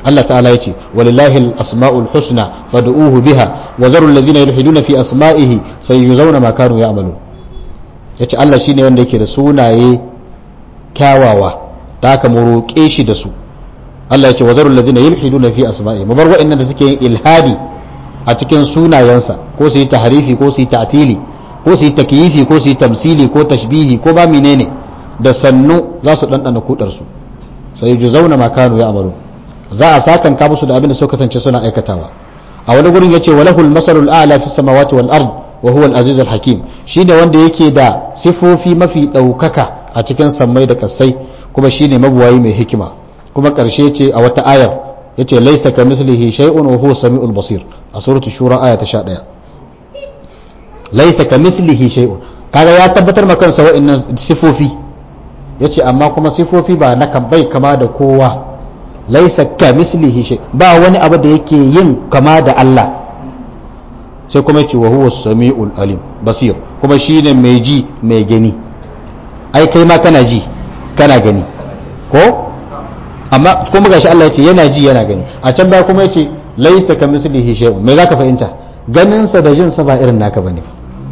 Allah ta'ala ya ce walillahi al-asma'ul husna fad'uhu biha wa zaru alladhina yulhiduna fi asma'ihi sayujzauna ma kanu ya'malun yace Allah shine wanda yake da sunaye kyawawa da haka mu roƙe shi da su Allah ya ce wa zaru alladhina yulhiduna fi asma'ihi mu bar wa'annan da suke yin ilhadi a cikin sunayensa ko su yi tahrifi ko su yi ta'tili ko su yi takyifi ko su yi tamsili ko tashbihi ko ba menene da sannu za su dandana kudar su sai zauna ma kanu ya amaru za a sakan ka musu da abin da suka kasance suna aikatawa a wani gurin yace walahul masalul a'la fis samawati wal ard wa huwa al aziz al hakim shine wanda yake da sifofi mafi daukaka a cikin sammai da kasai kuma shine mabuwayi mai hikima kuma karshe ce a wata ayar yace laysa kamislihi shay'un wa huwa samiul basir a suratu shura aya ta 11 laysa kamislihi shay'un kaga ya tabbatar ma kansa wa'annan sifofi yace amma kuma sifofi ba na kan bai kama da kowa laysa kamislihi shay ba wani abu da yake yin kama da Allah sai kuma yace wa huwa samiul alim basir kuma shine mai ji mai gani ai kai ma kana ji kana gani ko amma kuma gashi Allah ya ce yana ji yana gani a can baya kuma ya ce laisa ka mislihi shay'un me zaka fahimta ganin sa da jin sa ba irin naka bane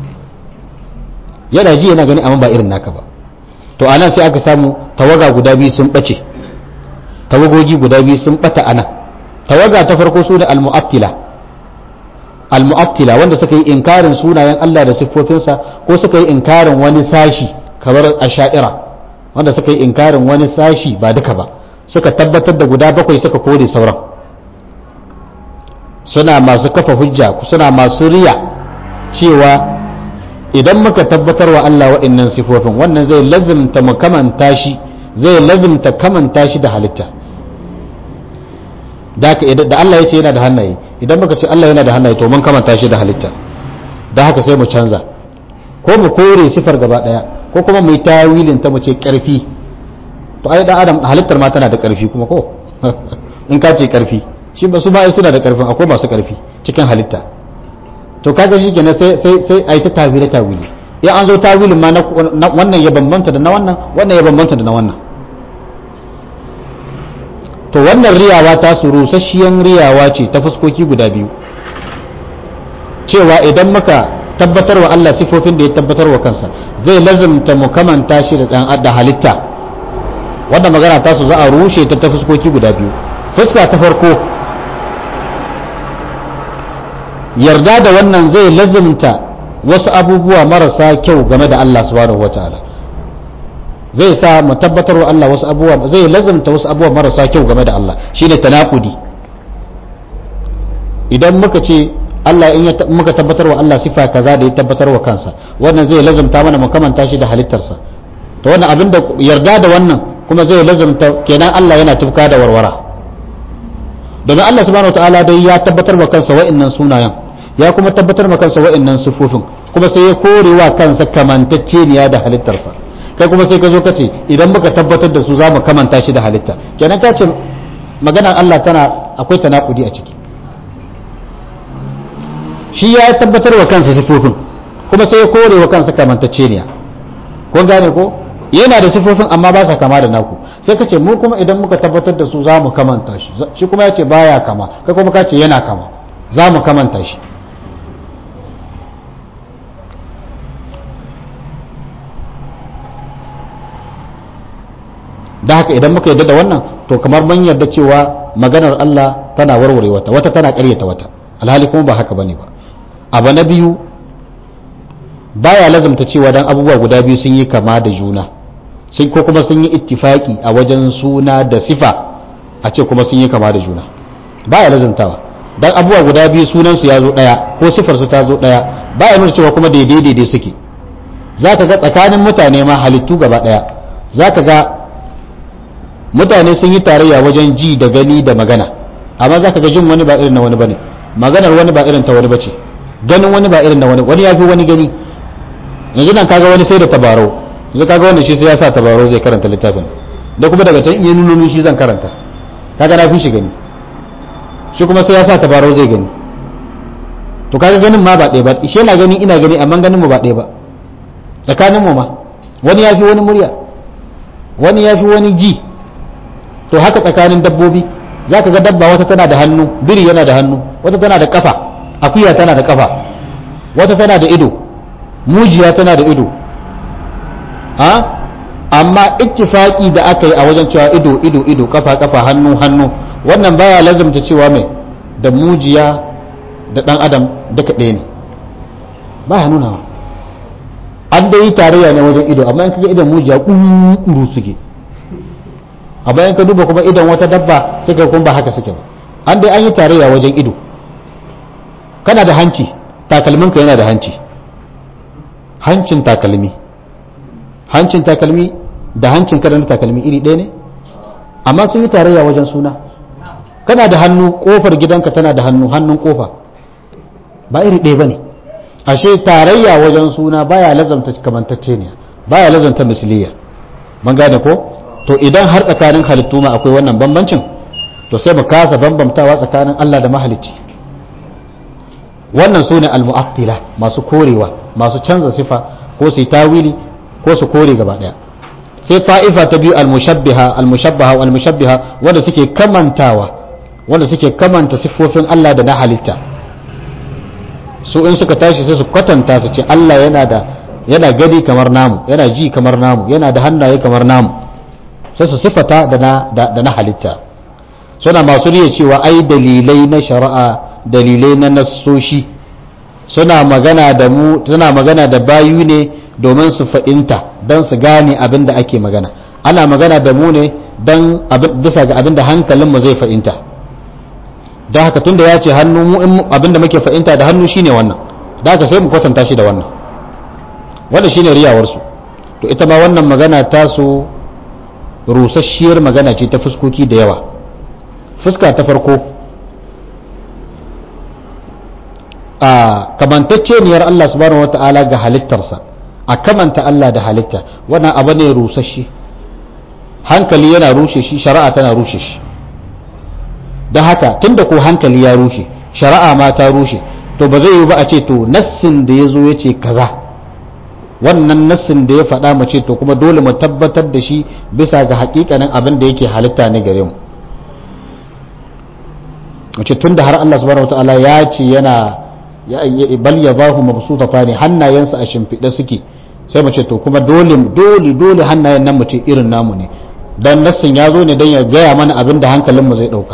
yana ji yana gani amma ba irin naka ba to anan sai aka samu tawaga guda biyu sun bace tawagogi guda biyu sun bata anan tawaga ta farko su da al-mu'attila al-mu'attila wanda suka yi inkarin sunayen Allah da siffofinsa ko suka yi inkarin wani sashi kamar asha'ira wanda suka yi inkarin wani sashi ba duka ba suka tabbatar da guda bakwai suka kore sauran suna masu kafa hujja suna masu riya cewa idan muka tabbatar wa Allah wa'annan sifofin wannan zai lazimta mu kamanta shi zai lazimta kamanta shi da halitta da Allah ya ce yana da hannaye idan muka ce Allah yana da hannaye to mun kamanta shi da halitta da haka sai mu canza ko mu kore sifar gaba daya ko kuma mu yi tawilin ta mu ce karfi to ai dan adam halittar ma tana da karfi kuma ko in ka ce karfi shi ba su ba ai suna da karfin akwai masu karfi cikin halitta to kaga shi kenan sai sai sai ai ta tawile tawili ya an zo tawilin ma na wannan ya bambanta da na wannan wannan ya bambanta da na wannan to wannan riyawa ta su rusasshiyan riyawa ce ta fuskoki guda biyu cewa idan muka tabbatar wa Allah sifofin da ya tabbatar wa kansa zai lazimta mu kamanta shi da dan da halitta wannan magana ta su za a rushe ta ta fuskoki guda biyu fuska ta farko yarda da wannan zai lazimta wasu abubuwa marasa kyau game da Allah subhanahu wataala zai sa mu tabbatar wa Allah wasu abubuwa zai lazimta wasu abubuwa marasa kyau game da Allah shine tanakudi idan muka ce Allah in muka tabbatar wa Allah sifa kaza da ya tabbatar wa kansa wannan zai lazimta mana mu kamanta shi da halittarsa to wannan abin da yarda da wannan kuma zai lazimta kenan Allah yana tufka da warwara domin Allah subhanahu wataala dai ya tabbatar wa kansa wa'annan sunayen ya kuma tabbatar wa kansa wa'annan sifofin kuma sai ya kore wa kansa kamantacceniya da halittarsa kai kuma sai ka zo ka ce idan muka tabbatar da su za mu kamanta shi da halitta kenan ka ce maganar Allah tana akwai tanakudi a ciki shi ya tabbatar wa kansa sifofin kuma sai ya kore wa kansa kamantacceniya kun gane ko yana da sifofin amma ba sa kama da naku sai ka ce mu kuma idan muka tabbatar da su za mu kamanta shi shi kuma ya ce baya kama kai kuma ka ce yana kama za mu kamanta shi da haka idan muka yarda da wannan to kamar mun yarda cewa maganar Allah tana warware wata wata tana ƙaryata wata alhali kuma ba haka bane ba abu na biyu baya lazumta cewa dan abubuwa guda biyu sun yi kama da juna sun ko kuma sun yi ittifaki a wajen suna da sifa a ce kuma sun yi kama da juna baya lazumtawa dan abubuwa guda biyu sunan su ya zo daya ko sifar su ta zo daya baya nuna cewa kuma daidai daidai suke zaka ga tsakanin mutane ma halittu gaba daya zaka ga mutane sun yi tarayya wajen ji da gani da magana amma zaka ga jin wani ba irin na wani bane maganar wani ba irin ta wani bace ganin wani ba irin na wani wani ya fi wani gani yanzu nan kaga wani sai da tabarau yanzu kaga wanda shi sai ya sa tabarau zai karanta littafin da kuma daga can iya nuno shi zan karanta kaga na fi shi gani shi kuma sai ya sa tabarau zai gani to kaga ganin ma ba ɗaya ba shi yana gani ina gani amma ganin mu ba ɗaya ba tsakanin mu ma wani ya fi wani murya wani ya fi wani ji to haka tsakanin dabbobi za ka ga dabba wata tana da hannu biri yana da hannu wata tana da kafa akuya tana da kafa wata tana da ido mujiya tana da ido ha amma ittifaki da aka yi a wajen cewa ido ido ido kafa kafa hannu hannu wannan baya lazumta cewa mai da mujiya da dan adam duka ɗaya ne baya nuna an dai yi tarayya ne wajen ido amma in kaga idan mujiya kuru suke a bayan ka duba kuma idan wata dabba sai ka kuma ba haka suke ba an dai an yi tarayya wajen ido kana da hanci takalminka yana da hanci hancin takalmi hancin takalmi da hancin kada na takalmi iri ɗaya ne amma sun yi tarayya wajen suna kana da hannu kofar gidanka tana da hannu hannun kofa ba iri ɗaya ba ne ashe tarayya wajen suna baya lazamta kamantacce ne baya lazamta misliya man gane ko to idan har tsakanin halittu ma akwai wannan bambancin to sai mu kasa bambamtawa tsakanin Allah da mahalicci wannan su ne almu'attila masu korewa masu canza sifa ko su yi tawili ko su kore gaba daya sai ta'ifa ta biyu almushabbiha almushabbaha wal mushabbiha wanda suke kamantawa wanda suke kamanta siffofin Allah da na halitta su in suka tashi sai su kwatanta su ce Allah yana da yana gani kamar namu yana ji kamar namu yana da hannaye kamar namu sai su siffata da na da na halitta suna masu riya cewa ai dalilai na shari'a dalilai na nassoshi suna magana da mu suna magana da bayu ne domin su fa'inta don su gane abin da ake magana ana magana da mu ne don bisa ga abin da hankalinmu zai fa'inta don haka tunda ya ce hannu mu abin da muke fa'inta da hannu shine wannan da haka sai mu kwatanta shi da wannan wannan shine riyawarsu to ita ma wannan magana ta su rusasshiyar magana ce ta fuskoki da yawa fuska ta farko a kamantacceniyar Allah subhanahu wata'ala ga halittarsa a kamanta Allah da halitta wannan abu ne rusasshe hankali yana rushe shi shari'a tana rushe shi don haka tunda ko hankali ya rushe shari'a ma ta rushe to ba zai yi ba a ce to nassin da ya zo ya ce kaza wannan nassin da ya faɗa mu ce to kuma dole mu tabbatar da shi bisa ga hakikanin abin da yake halitta ne gare mu wace tun da har Allah subhanahu wataala ya ce yana bal ya zahu mabsutata ne hannayensa a shimfiɗe suke sai mu ce to kuma dole dole dole hannayen nan mu ce irin namu ne dan nassin ya zo ne dan ya gaya mana abin da hankalin mu zai ɗauka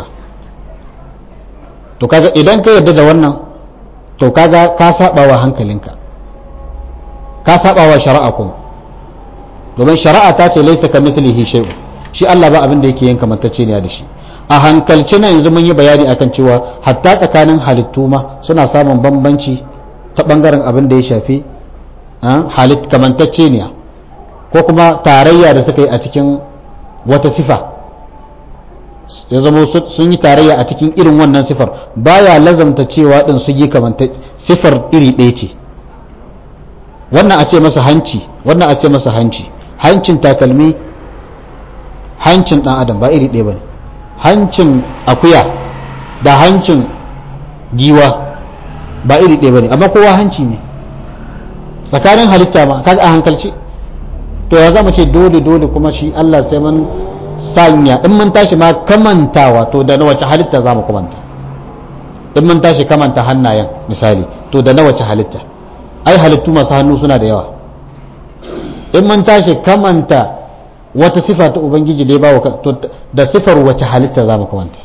to kaga idan ka yarda da wannan to kaga ka saba wa hankalinka ka saba wa shari'a kuma domin shari'a ta ce laisa ka mislihi shay'un shi Allah ba abin da yake yin kamantacce ne da shi a hankalci na yanzu mun yi bayani akan cewa hatta tsakanin halittu ma suna samun bambanci ta bangaren abin da ya shafi halit kamantacce ne ko kuma tarayya da suka yi a cikin wata sifa ya zama sun yi tarayya a cikin irin wannan sifar baya lazamta cewa din su yi kamanta sifar iri ɗaya ce wannan a ce masa hanci wannan a ce masa hanci hancin takalmi hancin ɗan adam ba iri ɗaya ba ne hancin akuya da hancin giwa ba iri ɗaya ba ne amma kowa hanci ne tsakanin halitta ma kaga a hankalci to ya zama ce dole dole kuma shi Allah sai mun sanya in mun tashi ma kamantawa to da na wace halitta za mu kamanta in mun tashi kamanta hannayen misali to da na wace halitta ai halittu masu hannu suna da yawa in mun tashi kamanta wata sifa ta ubangiji da ya ba wa to da sifar wace halitta za mu kamanta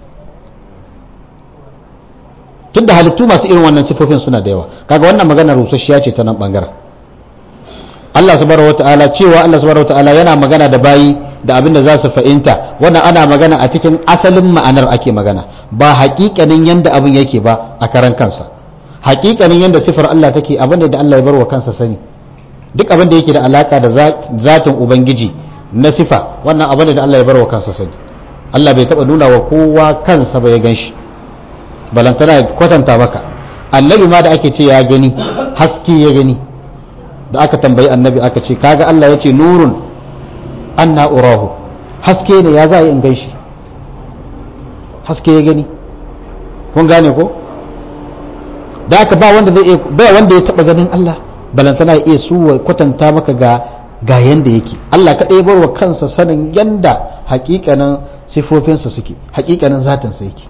tun da halittu masu irin wannan sifofin suna da yawa kaga wannan magana rusasshiya ce ta nan bangaren Allah subhanahu wata'ala cewa Allah subhanahu wata'ala yana magana da bayi da abin da za su fahimta wannan ana magana a cikin asalin ma'anar ake magana ba haƙiƙanin yanda abin yake ba a karan kansa haƙiƙanin yanda sifar Allah take abin da Allah ya bar wa kansa sani duk abin da yake da alaka da zatin ubangiji na sifa wannan abin da Allah ya bar wa kansa sani Allah bai taba nuna wa kowa kansa ba ya ganshi balantana ya kwatanta maka annabi ma da ake ce ya gani haske ya gani da aka tambayi annabi aka ce kaga Allah ya ce nurun anna urahu haske ne ya za a yi in ganshi haske ya gani kun gane ko da aka ba wanda zai ba wanda ya taba ganin Allah balantana ya iya su kwatanta maka ga ga yanda yake Allah kaɗai bar wa kansa sanin yanda hakikanin sifofinsa suke hakikanin zatinsa yake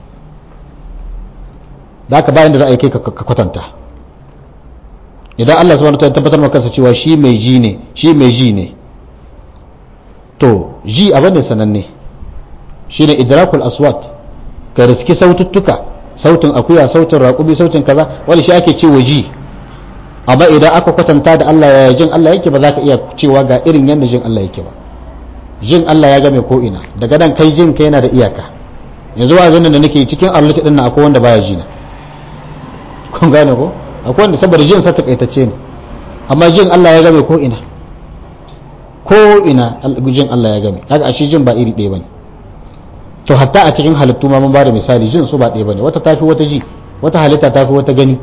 da haka bayan da za a yi kai ka kwatanta idan Allah subhanahu wataala tabbatar maka kansa cewa shi mai ji ne shi mai ji ne to ji abin da sananne shine idrakul aswat ka riski saututtuka sautin akuya sautin raƙumi sautin kaza wani shi ake cewa ji amma idan aka kwatanta da Allah ya jin Allah yake ba za ka iya cewa ga irin yadda jin Allah yake ba jin Allah ya game ko ina daga nan kai jin ka yana da iyaka yanzu wa zanen da nake cikin arlati din nan akwai wanda baya ji na kun gane ko akwai wanda saboda jin sa takaitacce ne amma jin Allah ya game ko ina ko ina jin Allah ya game kaga ashe jin ba iri ɗaya bane to hatta a cikin halittu ma mun ba da misali jin su ba ɗaya bane wata tafi wata ji wata halitta tafi wata gani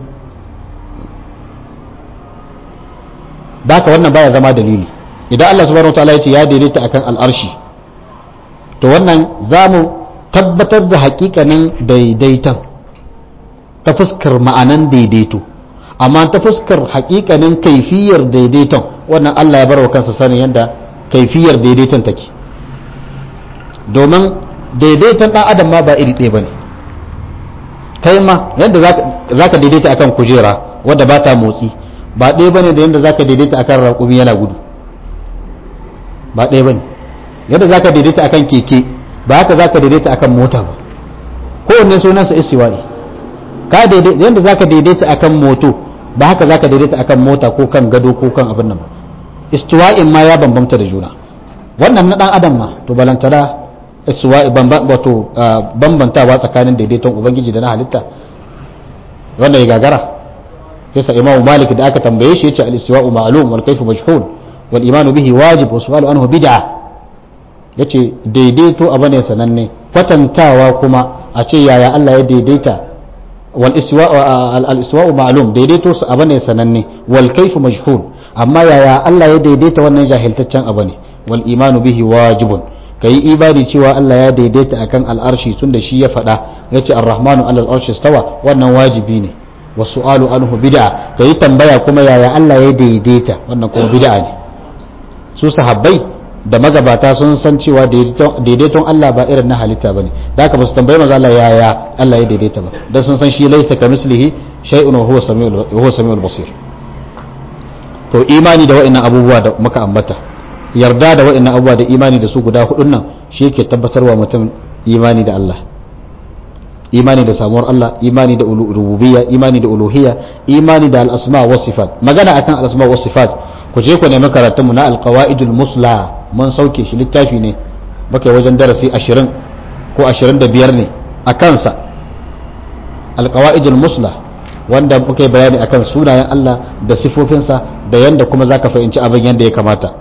baka wannan baya zama dalili idan Allah subhanahu wataala ya ce ya daidaita akan al'arshi to wannan zamu tabbatar da hakikanin daidaiton ta fuskar ma'anan daidaito amma ta fuskar hakikanin kaifiyar daidaiton wannan Allah ya bar wa kansa sanin yadda kaifiyar daidaiton take domin daidaiton ɗan adam ma ba iri ɗaya ba ne kai ma yadda za ka daidaita akan kujera wadda ba ta motsi ba ɗaya ba ne da yadda za ka daidaita akan raƙumi yana gudu ba ɗaya ba ne yadda za ka daidaita akan keke ba haka za ka daidaita akan mota ba kowanne sunansa istiwa'i ka daidaita yadda za ka daidaita akan moto ba haka za ka daidaita akan mota ko kan gado ko kan abin nan ba istiwa'in ma ya bambamta da juna wannan na ɗan adam ma to balantana wato bambantawa tsakanin daidaiton ubangiji da na halitta wanda ya gagara yasa imam malik da aka tambaye shi yace al-istiwa'u ma'lum wal kayfu majhul wal iman bihi wajib wa su'alu anhu bid'a yace daidaito abu ne sananne kwatantawa kuma a ce yaya Allah ya daidaita wal istiwa'u al-istiwa'u ma'lum daidaito su abu ne sananne wal kayfu majhul amma yaya Allah ya daidaita wannan jahiltaccen abu ne wal iman bihi wajibun ka yi imani cewa Allah ya daidaita akan al'arshi tun da shi ya faɗa ya ce arrahmanu alal arshi stawa wannan wajibi ne wa su'alu anhu bid'a ka yi tambaya kuma yaya Allah ya daidaita wannan kuma bid'a ne su sahabbai da magabata sun san cewa daidaiton Allah ba irin na halitta bane da haka ba su tambayi maza Allah yaya Allah ya daidaita ba dan sun san shi laysa kamislihi shay'un wa huwa samiul wa huwa samiul basir to imani da wa'annan abubuwa da muka ambata yarda da wa'annan abubuwa da imani da su guda hudun nan shi ke tabbatarwa mutum imani da Allah imani da samuwar Allah imani da rububiyya imani da uluhiyya imani da al-asma wa sifat magana akan al-asma wa sifat ku je ku nemi karatun mu na al-qawaidul musla mun sauke shi littafi ne baka wajen darasi 20 ko 25 ne a kansa al-qawaidul musla wanda muka yi bayani akan sunayen Allah da sifofinsa da yanda kuma zaka fahimci abin yanda ya kamata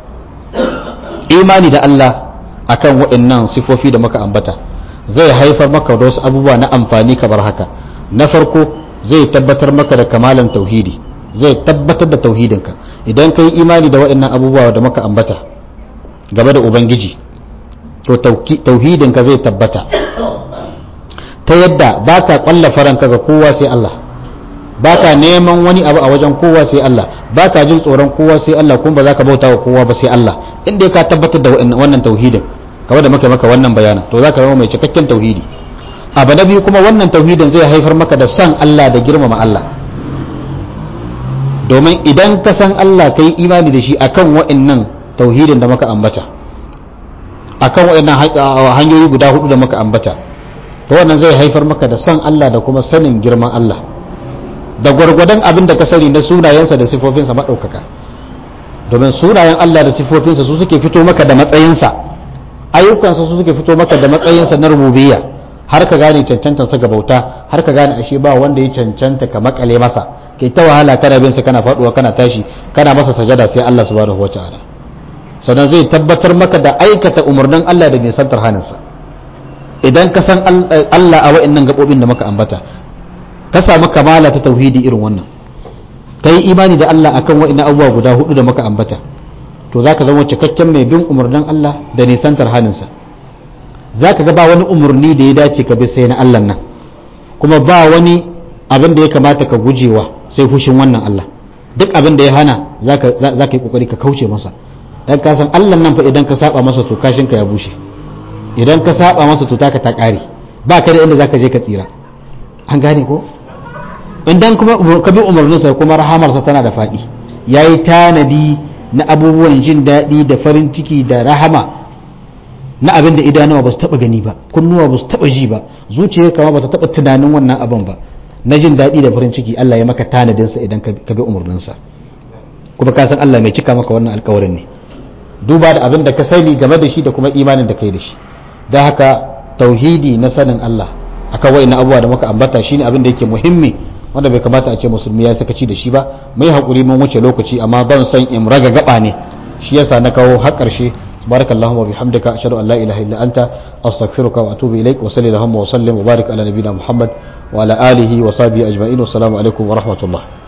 imani da Allah akan waɗannan sifofi da muka ambata zai haifar maka da wasu abubuwa na amfani kamar haka na farko zai tabbatar maka da kamalan tauhidi zai tabbatar da tauhidinka idan ka yi imani da waɗannan abubuwa da muka ambata game da ubangiji to tauhidinka zai tabbata ta yadda ba ka ƙwallafa ranka ga kowa sai Allah ba ka neman wani abu a wajen kowa sai Allah ba ka jin tsoron kowa sai Allah kuma ba za ka bauta wa kowa ba sai Allah inda ka tabbatar da wannan tauhidin kawai da muka maka wannan bayanan to za ka zama mai cikakken tauhidi abu na biyu kuma wannan tauhidin zai haifar maka da san Allah da girmama Allah domin idan ka san Allah ka yi imani da shi akan wa'annan tauhidin da muka ambata akan wa'annan hanyoyi guda hudu da muka ambata to wannan zai haifar maka da san Allah da kuma sanin girman Allah da gwargwadon abin da ka sani na sunayensa da sifofinsa maɗaukaka domin sunayen Allah da sifofinsa su suke fito maka da matsayinsa ayyukansa su suke fito maka da matsayinsa na rububiyya har ka gane cancantansa ga bauta har ka gane ashe ba wanda ya cancanta ka makale masa kai ta wahala kana bin sa kana faduwa kana tashi kana masa sajada sai Allah subhanahu wataala sannan zai tabbatar maka da aikata umarnin Allah da nisantar haninsa idan ka san Allah a wa'annan gabobin da muka ambata ka samu kamala ta tauhidi irin wannan ka yi imani da Allah akan wa'ina abubuwa guda hudu da muka ambata to za ka zama cikakken mai bin umarnin Allah da nisantar haninsa za ka ga ba wani umarni da ya dace ka bi sai na Allah nan kuma ba wani abin da ya kamata ka gujewa sai fushin wannan Allah duk abin da ya hana za ka yi kokari ka kauce masa dan ka san Allah nan fa idan ka saba masa to kashin ka ya bushe idan ka saba masa to taka ta kare ba ka da inda zaka je ka tsira an gane ko idan kuma ka bi umarninsa kuma rahamarsa tana da faɗi yayi tanadi na abubuwan jin daɗi da farin ciki da rahama na abin da idanuwa ba su taɓa gani ba kunnuwa ba su taɓa ji ba zuciyar kama ba ta taɓa tunanin wannan abin ba na jin daɗi da farin ciki Allah ya maka tanadinsa idan ka bi umarninsa kuma ka san Allah mai cika maka wannan alkawarin ne duba da abin da ka sani game da shi da kuma imanin da kai da shi don haka tauhidi na sanin Allah akan wa'in abubuwa da muka ambata shine abin da yake muhimmi wanda bai kamata a ce musulmi ya sakaci da shi ba mai haƙuri mun wuce lokaci amma ban san in raga gaba ne shi yasa na kawo har ƙarshe barakallahu wa bihamdika ashhadu an la ilaha illa anta astaghfiruka wa atubu ilaik wa sallallahu wa sallim wa barik ala nabiyyina muhammad wa ala alihi wa sahbihi ajma'in wa assalamu alaikum wa rahmatullah